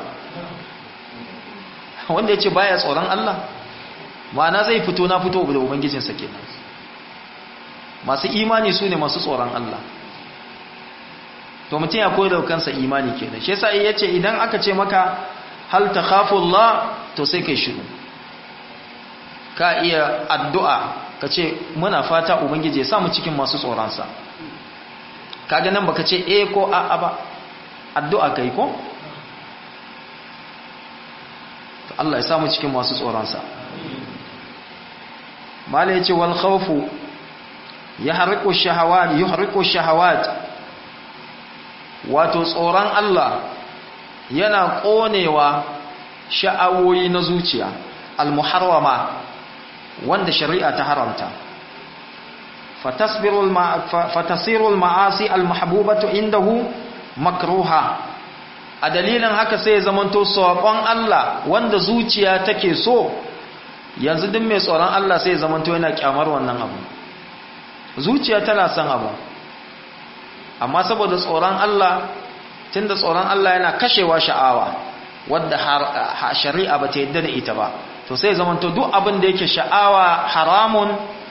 wanda yace baya tsoron Allah ma'ana zai fito na fito da ubangijinsa kenan masu imani su ne masu tsoron Allah to mutum ya koyi da kansa imani kenan shi yasa yace idan aka ce maka hal takhafu Allah to sai kai shiru ka iya addu'a ka ce muna fata ubangiji ya samu cikin masu tsoron sa kaga nan baka ce eh ko a'a ba addu'a kai ko Allah ya samu cikin masu tsoronsa mala yace wal khawfu yahriqu shahawat yuhriqu shahawat wato tsoron Allah yana konewa sha'awoyi na zuciya al-muharrama wanda shari'a ta haramta fatasbiru fatasiru al-ma'asi al-mahbubatu indahu makruha a dalilin haka sai zamanto saƙon Allah wanda zuciya take so yanzu duk mai tsoron Allah sai zamanto yana kyamar wannan abu zuciya tana son abu amma saboda tsoron Allah tunda tsoron Allah yana kashewa sha'awa wadda shari'a ba ta yadda da ita ba to sai zamanto duk abin da yake sha'awa haramun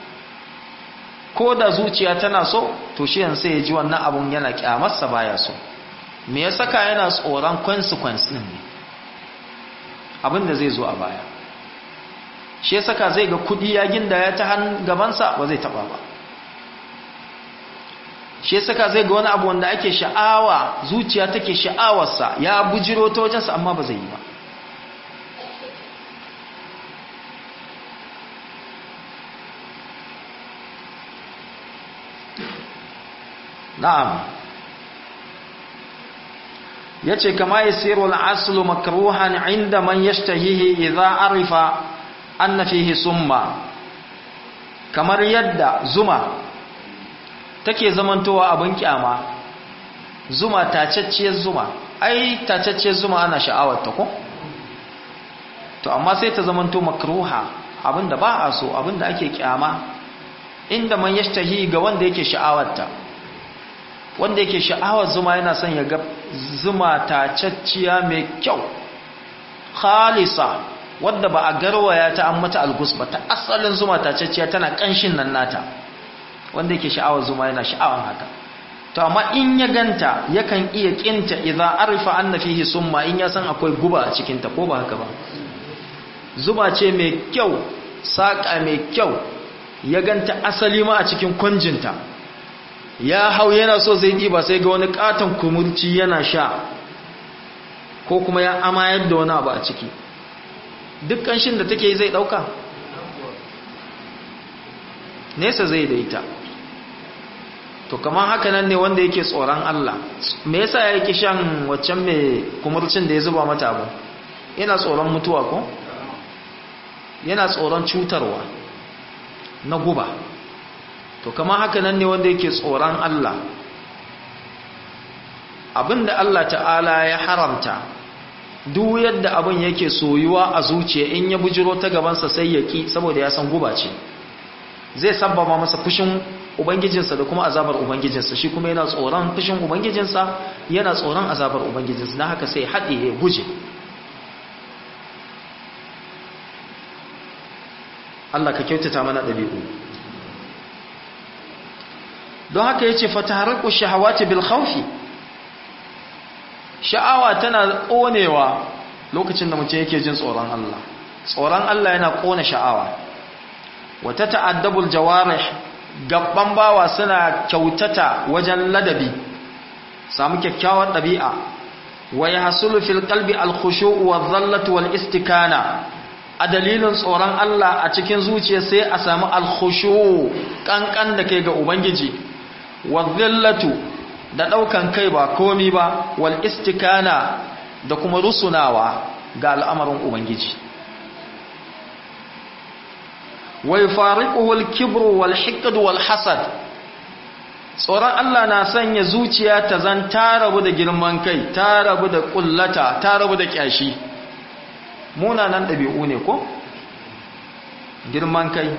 ko da zuciya tana so to shi yanzu sai ya ji wannan abun yana kyamarsa baya so me ya saka yana tsoron consequence din ne abin da zai zo a baya shi ya saka zai ga kudi ya ginda ya ta han gabansa ba zai taba ba shi ya saka zai ga wani abu wanda ake sha'awa zuciya take sha'awarsa ya bujiro ta wajensa amma ba zai yi ba na'am yace kama yasiru al-aslu makruhan inda man yashtahihi idza arifa anna fihi summa kamar yadda zuma take zamantowa abin kyama zuma tacacciyar zuma ai tacacciyar zuma ana sha'awar ta ko to amma sai ta zamanto makruha abinda ba a so abinda ake kyama inda man yashtahi ga wanda yake sha'awar ta wanda yake sha'awar zuma yana son ya ga zuma tacacciya mai kyau khalisa wadda ba a garwaya ta an mata algus ba ta asalin zuma tacacciya tana kanshin nan nata wanda yake sha'awar zuma yana sha'awar haka to amma in ya ganta yakan iya kinta idza arifa anna fihi summa in ya san akwai guba a cikin ta ko ba haka ba zuma ce mai kyau saka mai kyau ya ganta asali ma a cikin kwanjinta ya hau yana so zai ɗiba sai ga wani katon kumurci yana sha ko kuma ya amayar da wani abu a ciki duk ƙanshin da take zai ɗauka nesa zai da ita to kamar haka nan ne wanda yake tsoron Allah me yasa ya yake shan waccan mai kumurcin da ya zuba mata abu yana tsoron mutuwa ko yana tsoron cutarwa na guba to kamar haka nan ne wanda yake tsoron Allah abinda Allah ta'ala ya haramta duk yadda abin yake soyuwa a zuciya in ya bujiro ta gabansa sai ya ki saboda ya san guba ce zai sabbaba masa fushin ubangijinsa da kuma azabar ubangijinsa shi kuma yana tsoron fushin ubangijinsa yana tsoron azabar ubangijinsa na haka sai haɗe ya guje Allah ka kyautata mana ɗabi'u don haka ya ce fataharku shahawati bil khawfi sha'awa tana ƙonewa lokacin da mutum yake jin tsoron Allah tsoron Allah yana ƙona sha'awa wata ta'addabul jawarih gabban bawa suna kyautata wajen ladabi samu kyakkyawar ɗabi'a wa yahsulu fil qalbi al khushu' wa dhallatu wal istikana a dalilin tsoron Allah a cikin zuciya sai a samu al khushu' kankan da kai ga ubangiji wa dhallatu da daukan kai ba komi ba wal istikana da kuma rusunawa ga al'amarin ubangiji wa yufariquhu al-kibru wal hiqd wal hasad tsoron Allah na sanya zuciya ta zan ta rabu da girman kai ta rabu da kullata ta rabu da kyashi munanan dabi'u ne ko girman kai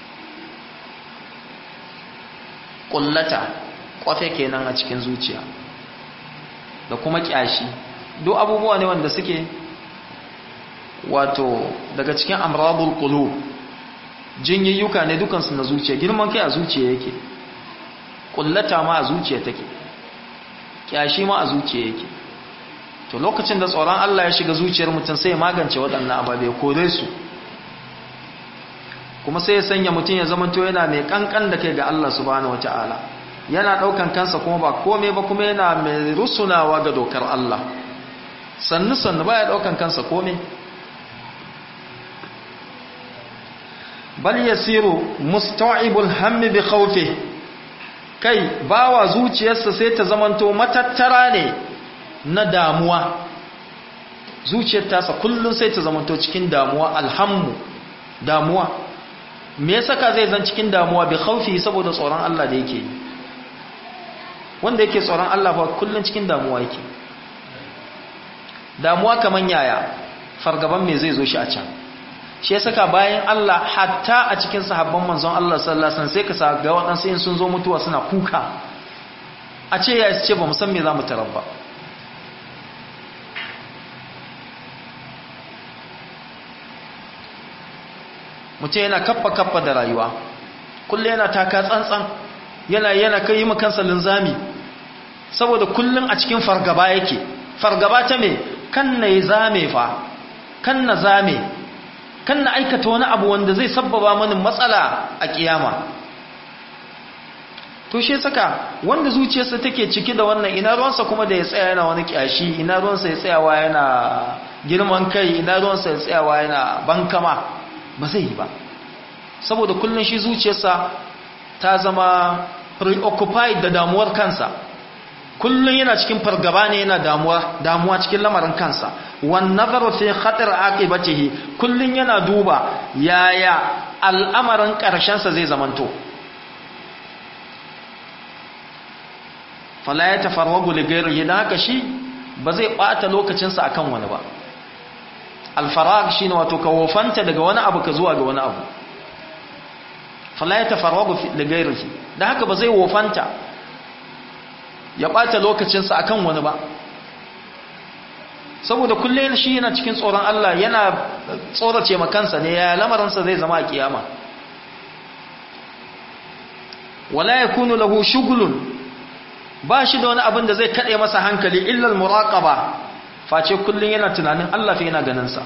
kullata kwafe kenan a cikin zuciya da kuma kyashi duk abubuwa ne wanda suke wato daga cikin amradul qulub jinyayyuka ne dukansu na zuciya girman kai a zuciya yake kullata ma a zuciya take kyashi ma a zuciya yake to lokacin da tsoron Allah ya shiga zuciyar mutum sai ya magance waɗannan ababe kore su kuma sai ya sanya mutum ya zamanto yana mai kankan da kai ga Allah subhanahu wataala yana ɗaukan kansa kuma ba komai ba kuma yana mai rusunawa ga dokar Allah sannu sannu baya ɗaukan kansa komai bal yasiru musta'ibul hammi bi khawfi kai bawa zuciyarsa sai ta zamanto matattara ne na damuwa zuciyar tasa kullun sai ta zamanto cikin damuwa alhammu damuwa me yasa ka zai zan cikin damuwa bi khawfi saboda tsoron Allah da yake yi wanda yake tsoron Allah ba kullun cikin damuwa yake damuwa kaman yaya fargaban me zai zo shi a can shi ya saka bayan Allah hatta a cikin sahabban manzon Allah sallallahu alaihi wasallam sai ka sa ga waɗansu in sun zo mutuwa suna kuka a ce ya ce ba mu san me za mu tarar ba mutum yana kaffa kaffa da rayuwa kullum yana taka tsantsan yana yana kai mu kansa linzami saboda kullum a cikin fargaba yake fargaba ta me kan na yi zame fa kan na zame kan na aikata wani abu wanda zai sabbaba mani matsala a kiyama to shi saka wanda zuciyarsa take ciki da wannan ina ruwansa kuma da ya tsaya yana wani kyashi ina ruwansa ya tsayawa yana girman kai ina ruwansa ya tsayawa yana bankama ba zai yi ba saboda kullum shi zuciyarsa ta zama preoccupied da damuwar kansa kullum yana cikin fargaba ne yana damuwa damuwa cikin lamarin kansa wan nazaru fi khatar aqibatihi kullum yana duba yaya al'amarin karshen sa zai zamanto fala ya tafarwagu li ghayrihi dan haka shi ba zai bata lokacin sa akan wani ba al-farag shine wato ka wofanta daga wani abu ka zuwa ga wani abu fala ya tafarwagu li ghayrihi dan haka ba zai wofanta ya ɓata lokacinsa a kan wani ba saboda kullum shi yana cikin tsoron Allah yana tsorace makansa ne ya lamarinsa zai zama a kiyama wala ya kunu lahu shugulun ba shi da wani abin da zai kaɗe masa hankali illal muraƙaba face kullum yana tunanin Allah fi yana ganinsa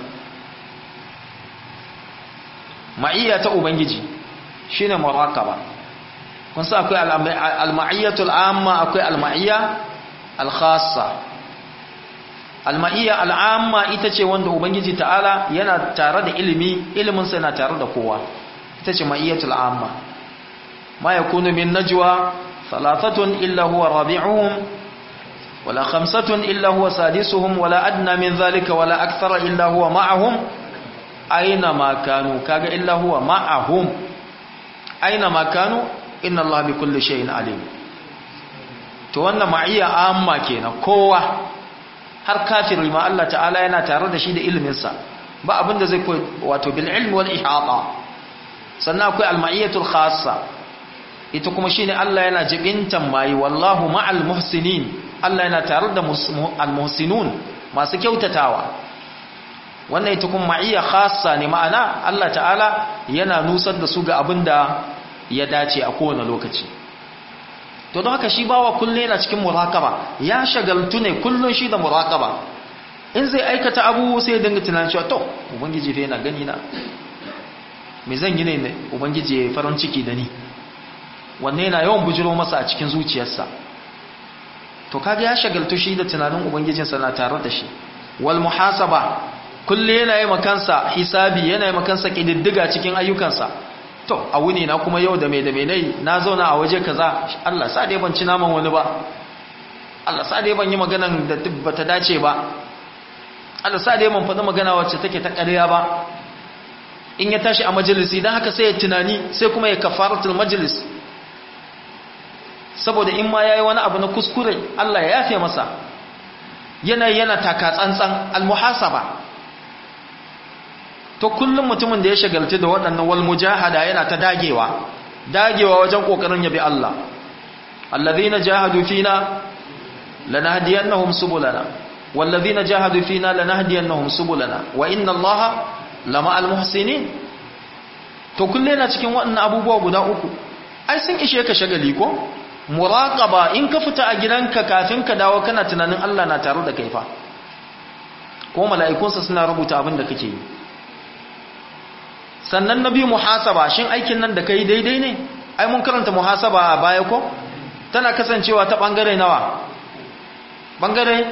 ma'iyya ta ubangiji shine muraƙaba kun sa akwai al-ma'iyyatul amma akwai al-ma'iyya al-khassa al-ma'iyya al-amma ita ce wanda ubangiji ta'ala yana tare da ilimi ilimin sa yana tare da kowa ita ce ma'iyyatul amma ma yakunu min najwa thalathatun illa huwa rabi'uhum wala khamsatun illa huwa sadisuhum wala adna min dhalika wala akthara illa huwa ma'ahum aina ma kanu kaga illa huwa ma'ahum aina ma kanu inna Allah bi kulli shay'in alim to wannan ma'iyya amma kenan kowa har kafiri ma Allah ta'ala yana tare da shi da ilimin sa ba abin da zai koyi wato bil ilmi wal ihata sannan akwai al ma'iyatul khassa ita kuma shine Allah yana jibintan mai wallahu ma'al muhsinin Allah yana tare da al muhsinun masu kyautatawa wannan ita kuma ma'iyya khassa ne ma'ana Allah ta'ala yana nusar da su ga abinda ya dace a kowane lokaci to don haka shi bawa kullum yana cikin murakaba ya shagaltu ne kullum shi da murakaba in zai aikata abu sai dinga tunanin cewa to ubangiji fa yana gani na me zan yi ne ubangiji ya farin ciki da ni wanne yana yawan bujiro masa a cikin zuciyarsa to kaga ya shagaltu shi da tunanin ubangijinsa na tare da shi wal muhasaba kullum yana yi makansa hisabi yana yi makansa kididdiga cikin ayyukansa to a wuni na kuma yau da mai da mai nai na zauna a waje kaza Allah sa dai ban ci naman wani ba Allah sa dai ban yi maganan da bata dace ba Allah sa dai ban faɗi magana wacce take ta ƙarya ba in ya tashi a majalisi don haka sai ya tunani sai kuma ya kafaratul majalis saboda in ma yayi wani abu na kuskure Allah ya yafe masa yana yana taka tsantsan almuhasaba to kullum mutumin da ya shagalci da waɗannan wal mujahada yana ta dagewa dagewa wajen kokarin yabi Allah allazina jahadu fina lanahdiyannahum subulana wallazina jahadu fina lanahdiyannahum subulana wa inna Allaha lama'al muhsinin to kullum yana cikin waɗannan abubuwa guda uku ai sun ishe ka shagali ko muraqaba in ka fita a gidanka kafin ka dawo kana tunanin Allah na tare da kai fa ko mala'ikunsa suna rubuta abin da kake yi sannan na biyu muhasaba shin aikin nan da kai daidai ne ai mun karanta muhasaba a baya ko tana kasancewa ta bangare nawa bangare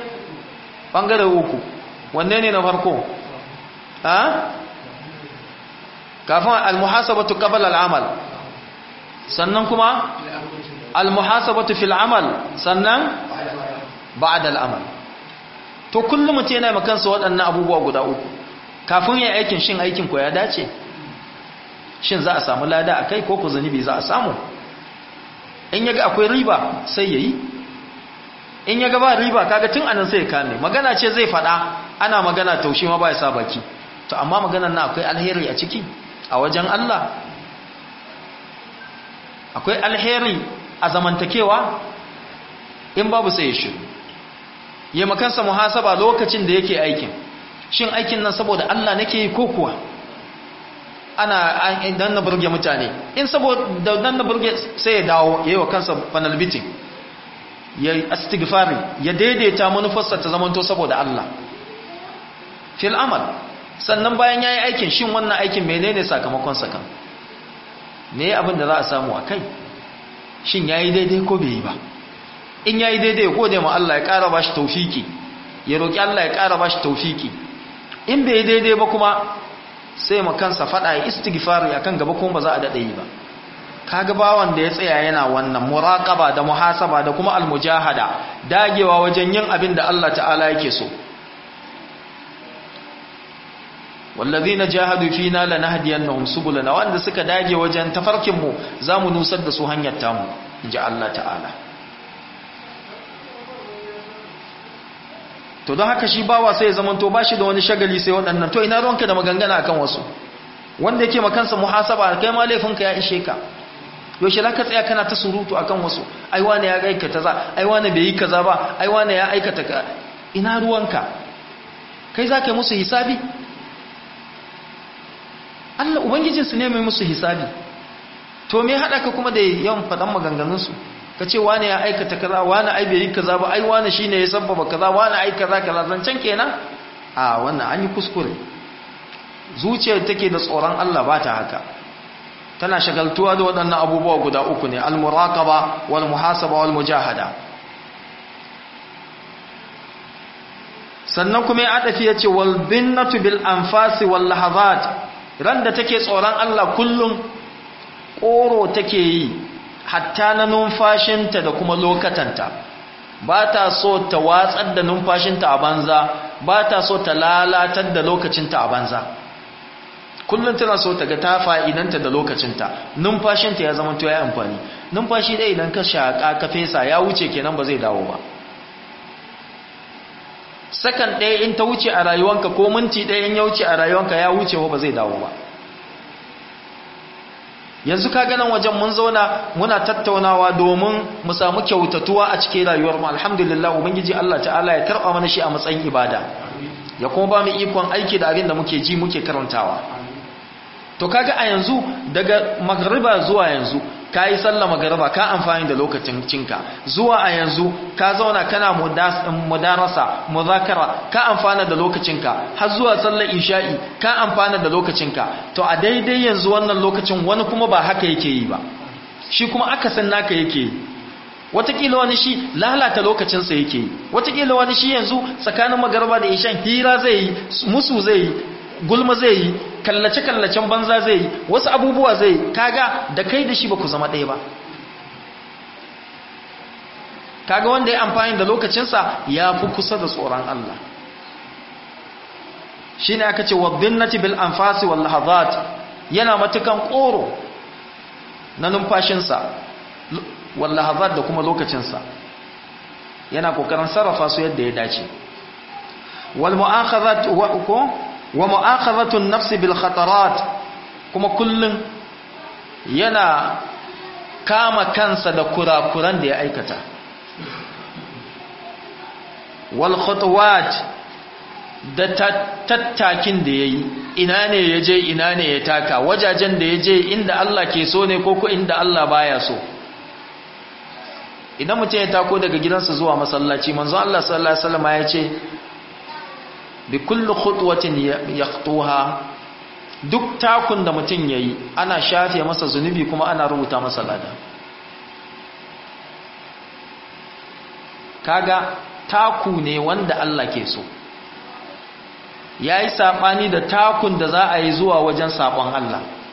bangare uku wanne ne na farko ha kafin almuhasabatu qabla al'amal sannan kuma almuhasabatu fil amal sannan ba'da al'amal to kullum mutum yana ma kansa waɗannan abubuwa guda uku kafin ya aikin shin aikin ko ya dace shin za a samu lada a kai ko ku zunubi za a samu in yaga akwai riba sai yayi in yaga ba riba kaga tun anan sai ya kame magana ce zai faɗa ana magana taushe ma ba ya sa baki to amma maganar na akwai alheri a ciki a wajen Allah akwai alheri a zamantakewa in babu sai ya shiru yi makansa muhasaba lokacin da yake aikin shin aikin nan saboda Allah nake yi ko kuwa ana dan na burge mutane in saboda dan na burge sai ya dawo yayi wa kansa panel beating ya istighfari ya daidaita manufarsa ta zamanto saboda Allah fil amal sannan bayan yayi aikin shin wannan aikin menene sakamakon sa kan me abin da za a samu a kai shin yayi daidai ko bai yi ba in yayi daidai ya gode ma Allah ya ƙara bashi tawfiki ya roki Allah ya ƙara bashi tawfiki in bai daidai ba kuma sai ma kansa fada ya istighfari akan gaba kuma ba za a dade yi ba kaga bawan da ya tsaya yana wannan muraqaba da muhasaba da kuma almujahada dagewa wajen yin abin da Allah ta'ala yake so wallazina jahadu fina lanahdiyannahum subulana wanda suka dage wajen tafarkin mu zamu nusar da su hanyar tamu inji Allah ta'ala to don haka shi bawa sai ya zamanto bashi da wani shagali sai waɗannan to ina ruwanka da magangana akan wasu wanda yake makansa muhasaba kai ma laifinka ya ishe ka yaushe za ka tsaya kana ta surutu akan wasu ai wane ya aikata za ai wane bai yi kaza ba ai wane ya aikata ka ina ruwanka kai za ka yi musu hisabi Allah ubangijinsu ne mai musu hisabi to me haɗa ka kuma da yawan faɗan maganganunsu ka ce wane ya aikata kaza wane ai bai yi kaza ba ai wane shine ya sabbaba kaza wane ai kaza kaza zancen kenan a wannan an yi kuskure zuciyar take da tsoron Allah ba ta haka tana shagaltuwa da waɗannan abubuwa guda uku ne al-muraqaba wal muhasaba wal mujahada sannan kuma ya adafi yace wal binnatu bil anfasi wal lahazat ran da take tsoron Allah kullum koro take yi hatta na numfashinta da kuma lokatanta ba ta so ta watsar da numfashinta a banza ba ta so ta lalatar da lokacinta a banza kullum tana so ta ga ta fa'idanta da lokacinta numfashinta ya zama ya amfani numfashi ɗaya idan ka shaƙa ka fesa ya wuce kenan ba zai dawo ba sakan ɗaya in ta wuce a rayuwanka ko minti ɗaya in ya wuce a rayuwanka ya wuce ba zai dawo ba yanzu ka ganin wajen mun zauna muna tattaunawa domin mu samu kyautatuwa a cikin rayuwar mu alhamdulillah ubangiji Allah ta'ala ya karɓa mana shi a matsayin ibada ya kuma ba mu ikon aiki da abin da muke ji muke karantawa to kaga a yanzu daga magriba zuwa yanzu ka yi sallah magriba ka amfani da lokacin cinka zuwa a yanzu ka zauna kana mudarasa muzakara ka amfana da lokacinka har zuwa sallar isha'i ka amfana da lokacinka to a daidai yanzu wannan lokacin wani kuma ba haka yake yi ba shi kuma akasin naka yake yi watakila wani shi lalata lokacinsa yake yi watakila wani shi yanzu tsakanin magarba da ishan hira zai yi musu zai yi gulma zai yi kallace-kallacen banza zai yi wasu abubuwa zai yi kaga da kai da shi ba ku zama ɗaya ba kaga wanda ya amfani da lokacinsa ya fi kusa da tsoron Allah shi ne aka ce wabinnati bil anfasi wal lahazat yana matukan ƙoro na numfashinsa wal lahazat da kuma lokacinsa yana kokarin sarrafa su yadda ya dace wal mu'akhazat wa ko wa mu'akhazatun nafsi bil khatarat kuma kullun yana kama kansa da kurakuran da ya aikata wal khutuwat da tattakin da yayi ina ne yaje ina ne ya taka wajajen da yaje inda Allah ke so ne ko ko inda Allah baya so idan mutum ya tako daga gidansa zuwa masallaci manzo Allah sallallahu alaihi wasallam ya ce bi kulli khutwatin yaqtuha duk takun da mutum yayi ana shafe masa zunubi kuma ana rubuta masa lada kaga taku ne wanda Allah ke so yayi sabani da takun da za a yi zuwa wajen sabon Allah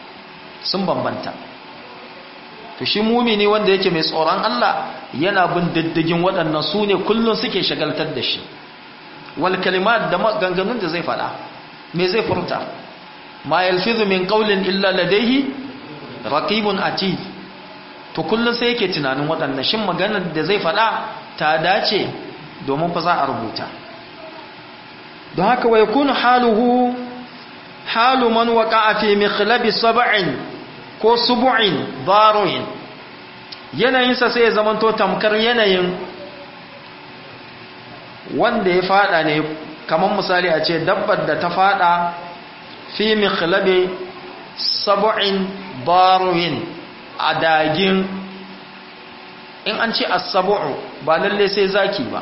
sun bambanta to shi mumini wanda yake mai tsoron Allah yana bin diddigin waɗannan su ne kullum suke shagaltar da shi wal kalimat da maganganun da zai faɗa me zai furta ma yalfizu min qawlin illa ladayhi raqibun atid to kullum sai yake tunanin waɗannan shin maganar da zai faɗa ta dace domin fa za a rubuta don haka wa yakunu haluhu halu man waqa'a fi mikhlabi sab'in ko subu'in daruin yanayinsa sai ya zamanto tamkar yanayin wanda ya fada ne kamar misali a ce dabbar da ta fada fi mikhlabi sab'in daruin a dagin in an ce as-sab'u ba lalle sai zaki ba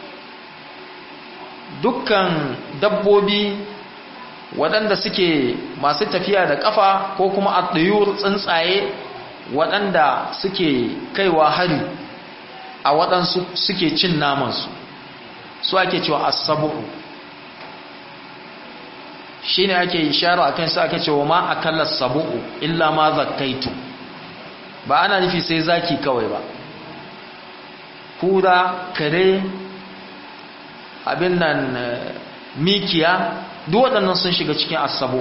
dukkan dabbobi waɗanda suke masu tafiya da ƙafa ko kuma a tsuntsaye waɗanda suke kaiwa hari a waɗansu suke cin namansu su ake cewa asabu'u shi ne ake ishara a kan su ake cewa ma a kallar sabu'u illa ma zakaitu ba ana nufi sai zaki kawai ba kura kare abin nan mikiya duk waɗannan sun shiga cikin asabu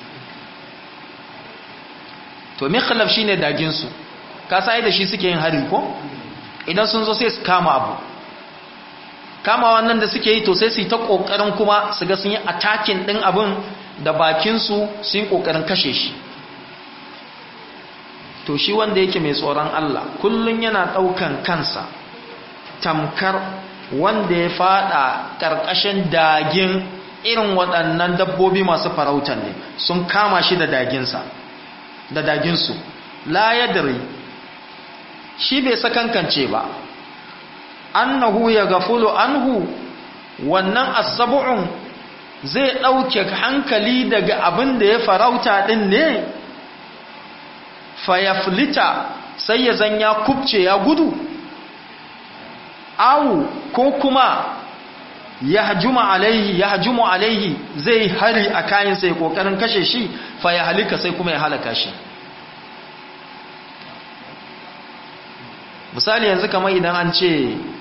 to mikhlaf shine dagin su ka sai da shi suke yin hari ko idan sun zo sai su kama abu kama wannan da suke yi to sai su yi ta kokarin kuma su ga sun yi attacking din abin da bakin su sun yi kokarin kashe shi to shi wanda yake mai tsoron Allah kullun yana daukan kansa tamkar wanda ya fada karkashin dagin irin waɗannan dabbobi masu farautan ne sun kama shi da daginsa da daginsu la yadri shi bai sakankance ba annahu ya gafulu anhu wannan asabu'un zai ɗauke hankali daga abin da ya farauta ɗin ne fayaflita sai ya zan ya kubce ya gudu awu ko kuma ya hajuma alaihi ya hajumu alaihi zai hari a kayan sai kokarin kashe shi fa ya halika sai kuma ya halaka shi misali yanzu kamar idan an ce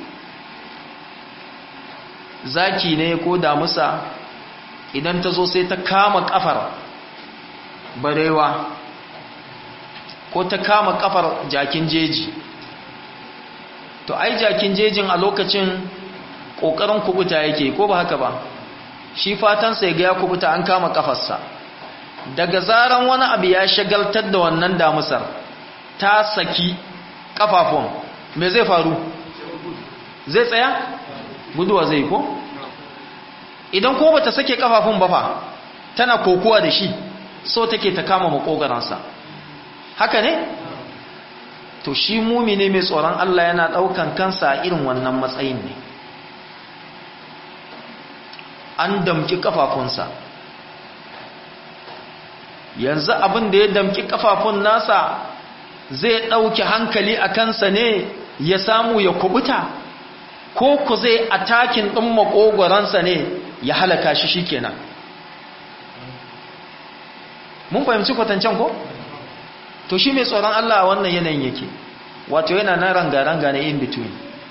zaki ne ko damusa idan ta zo sai ta kama kafar barewa ko ta kama kafar jakin jeji to ai jakin jejin a lokacin ƙoƙarin kubuta yake ko ba haka ba shi fatansa ya ga ya kubuta an kama kafarsa daga zaran wani abu ya shagaltar da wannan damusar ta saki kafafun me zai faru zai tsaya guduwa zai ko idan ko bata sake kafafun ba fa tana kokuwa da shi so take ta kama makogaransa haka ne to shi mumine mai tsoron Allah yana daukan kansa a irin wannan matsayin ne an damki kafafunsa yanzu abin da ya damki kafafun nasa zai ɗauki hankali a kansa ne ya samu ya kubuta ko ku zai atakin ɗin makogoransa ne ya halaka shi shikenan mun fahimci kwatancen ko? to shi mai tsoron Allah a wannan yanayin yake wato yana na ranga-ranga na in between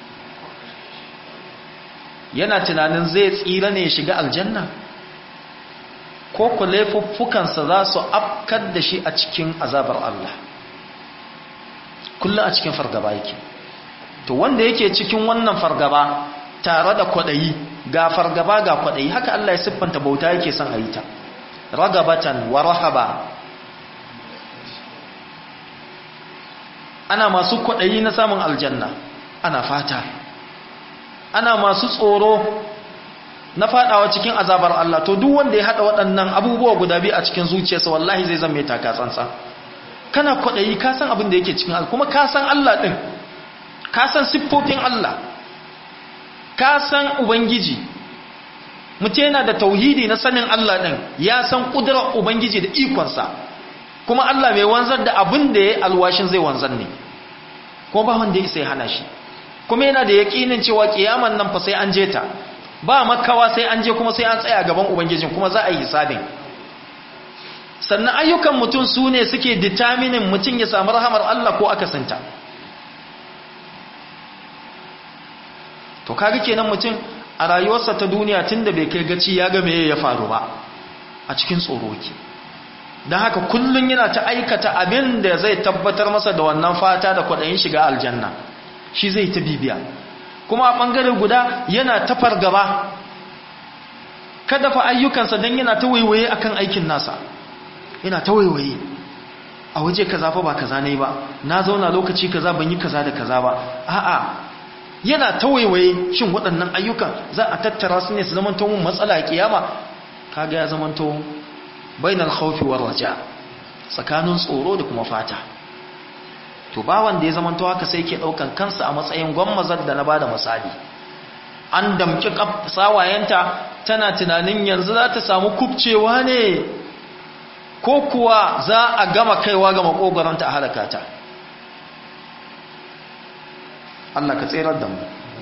yana tunanin zai tsira ne ya shiga aljanna ko ku laifuffukansa za su afkar da shi a cikin azabar Allah kullum a cikin fargaba yake to wanda yake cikin wannan fargaba tare da kwaɗayi ga fargaba ga kwaɗayi haka Allah ya siffanta bauta yake son a yi ta ragabatan wa rahaba ana masu kwaɗayi na samun aljanna ana fata ana masu tsoro na fadawa cikin azabar Allah to duk wanda ya hada waɗannan abubuwa guda biyu a cikin zuciyarsa wallahi zai zama mai taka tsantsa kana kwaɗayi ka san abin da yake cikin Allah kuma ka san Allah ɗin ka san siffofin Allah ka san ubangiji mutum yana da tauhidi na sanin Allah ɗin ya san ƙudurar ubangiji da ikonsa kuma Allah mai wanzar da abin da ya alwashin zai wanzar ne kuma ba wanda ya isa ya hana shi kuma yana da yaƙinin cewa ƙiyaman nan fa sai an je ta ba makawa sai an je kuma sai an tsaya gaban ubangijin kuma za a yi hisabin sannan ayyukan mutum su ne suke determinin mutum ya samu rahamar Allah ko akasinta to kaga kenan mutum a rayuwarsa ta duniya tunda bai kai gaci ya ga meye ya faru ba a cikin tsoro ke don haka kullum yana ta aikata abin da zai tabbatar masa da wannan fata da kwaɗayin shiga aljanna shi zai ta bibiya kuma a ɓangare guda yana ta fargaba kada fa ayyukansa don yana ta waiwaye akan aikin nasa yana ta waiwaye a waje kaza fa ba kaza ne ba na zauna lokaci kaza ban yi kaza da kaza ba a'a yana ta waiwaye shin waɗannan ayyukan za a tattara su ne su zamanto mun matsala a kiyama kaga ya zamanto bainal khawfi war raja tsakanin tsoro da kuma fata to ba wanda ya zamanto haka sai ke daukan kansa a matsayin gwammazar da na bada misali an damki sawayenta tana tunanin yanzu za ta samu kubcewa ne ko kuwa za a gama kaiwa ga makogaranta a halakata Allah ka tserar da mu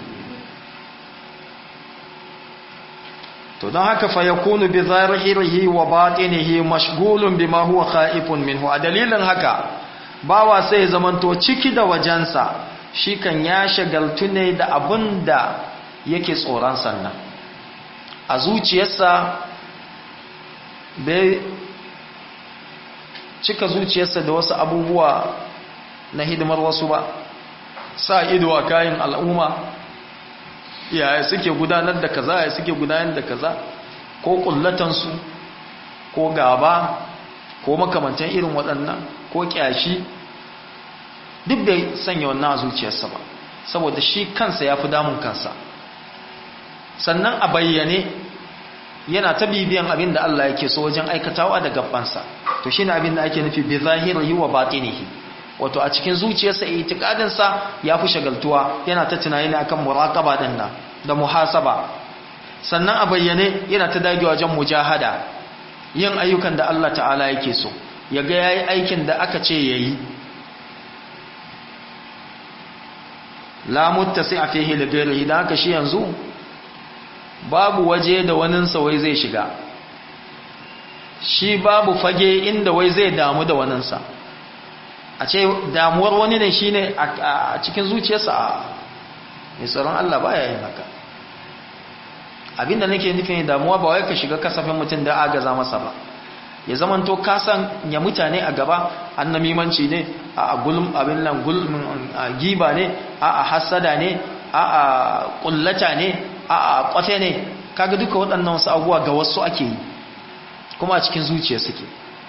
to don haka fa yakunu bi zahirihi wa batinihi mashghulun bima huwa khaifun minhu a dalilin haka bawa sai ya zamanto ciki da wajensa shi kan ya shagaltu ne da abinda yake tsoron sannan a zuciyarsa bai cika zuciyarsa da wasu abubuwa na hidimar wasu ba sa ido a kayan al'umma yaya suke gudanar da kaza yaya suke gudanar da kaza ko kullatansu ko gaba ko makamantan irin waɗannan ko ƙyashi duk bai sanya wannan a zuciyarsa ba saboda shi kansa ya fi damun kansa sannan a bayyane yana ta bibiyan abin da Allah yake so wajen aikatawa da gabansa to shine abin da ake nufi bi zahirihi wa batinihi wato a cikin zuciyarsa itikadin sa yafi shagaltuwa yana ta tunani ne akan muraqaba din nan da muhasaba sannan a bayyane yana ta dage wajen mujahada yin ayyukan da Allah ta'ala yake so yaga yayi aikin da aka ce yayi la muttasi fihi li ghairihi da haka shi yanzu babu waje da waninsa wai zai shiga shi babu fage inda wai zai damu da waninsa a ce damuwar wani ne shi ne a cikin zuciyarsa a mai tsaron Allah ba ya yin haka abinda nake nufin damuwa ba wai ka shiga kasafin mutum da agaza masa ba ya zaman to kasan ya mutane a gaba annamimanci ne a gulm abin nan gulmin giba ne a hasada ne a kullata ne a kwafe ne kaga duka waɗannan wasu abubuwa ga wasu ake yi kuma a cikin zuciya suke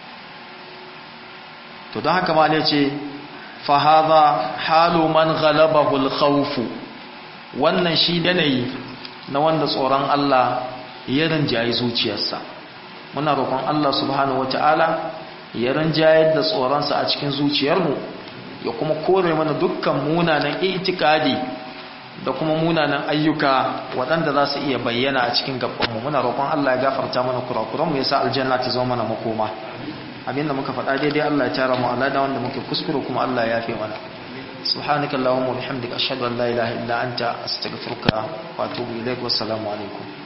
to don haka ma ne ce fahaza halu man ghalabahul alkhawfu wannan shi yanayi na wanda tsoron Allah ya rinjaye zuciyarsa muna roƙon Allah subhanahu wataala ya rinjayar da tsoronsa a cikin zuciyarmu ya kuma kore mana dukkan munanan itikadi da kuma munanan ayyuka waɗanda za su iya bayyana a cikin gabanmu muna roƙon Allah ya gafarta mana kurakuranmu ya sa aljanna ta zama mana makoma abinda muka faɗa daidai Allah ya tara mu alada wanda muke kuskure kuma Allah ya yafe mana subhanakallahumma wa bihamdika ashhadu an la ilaha illa anta astaghfiruka wa atubu ilaik wassalamu alaikum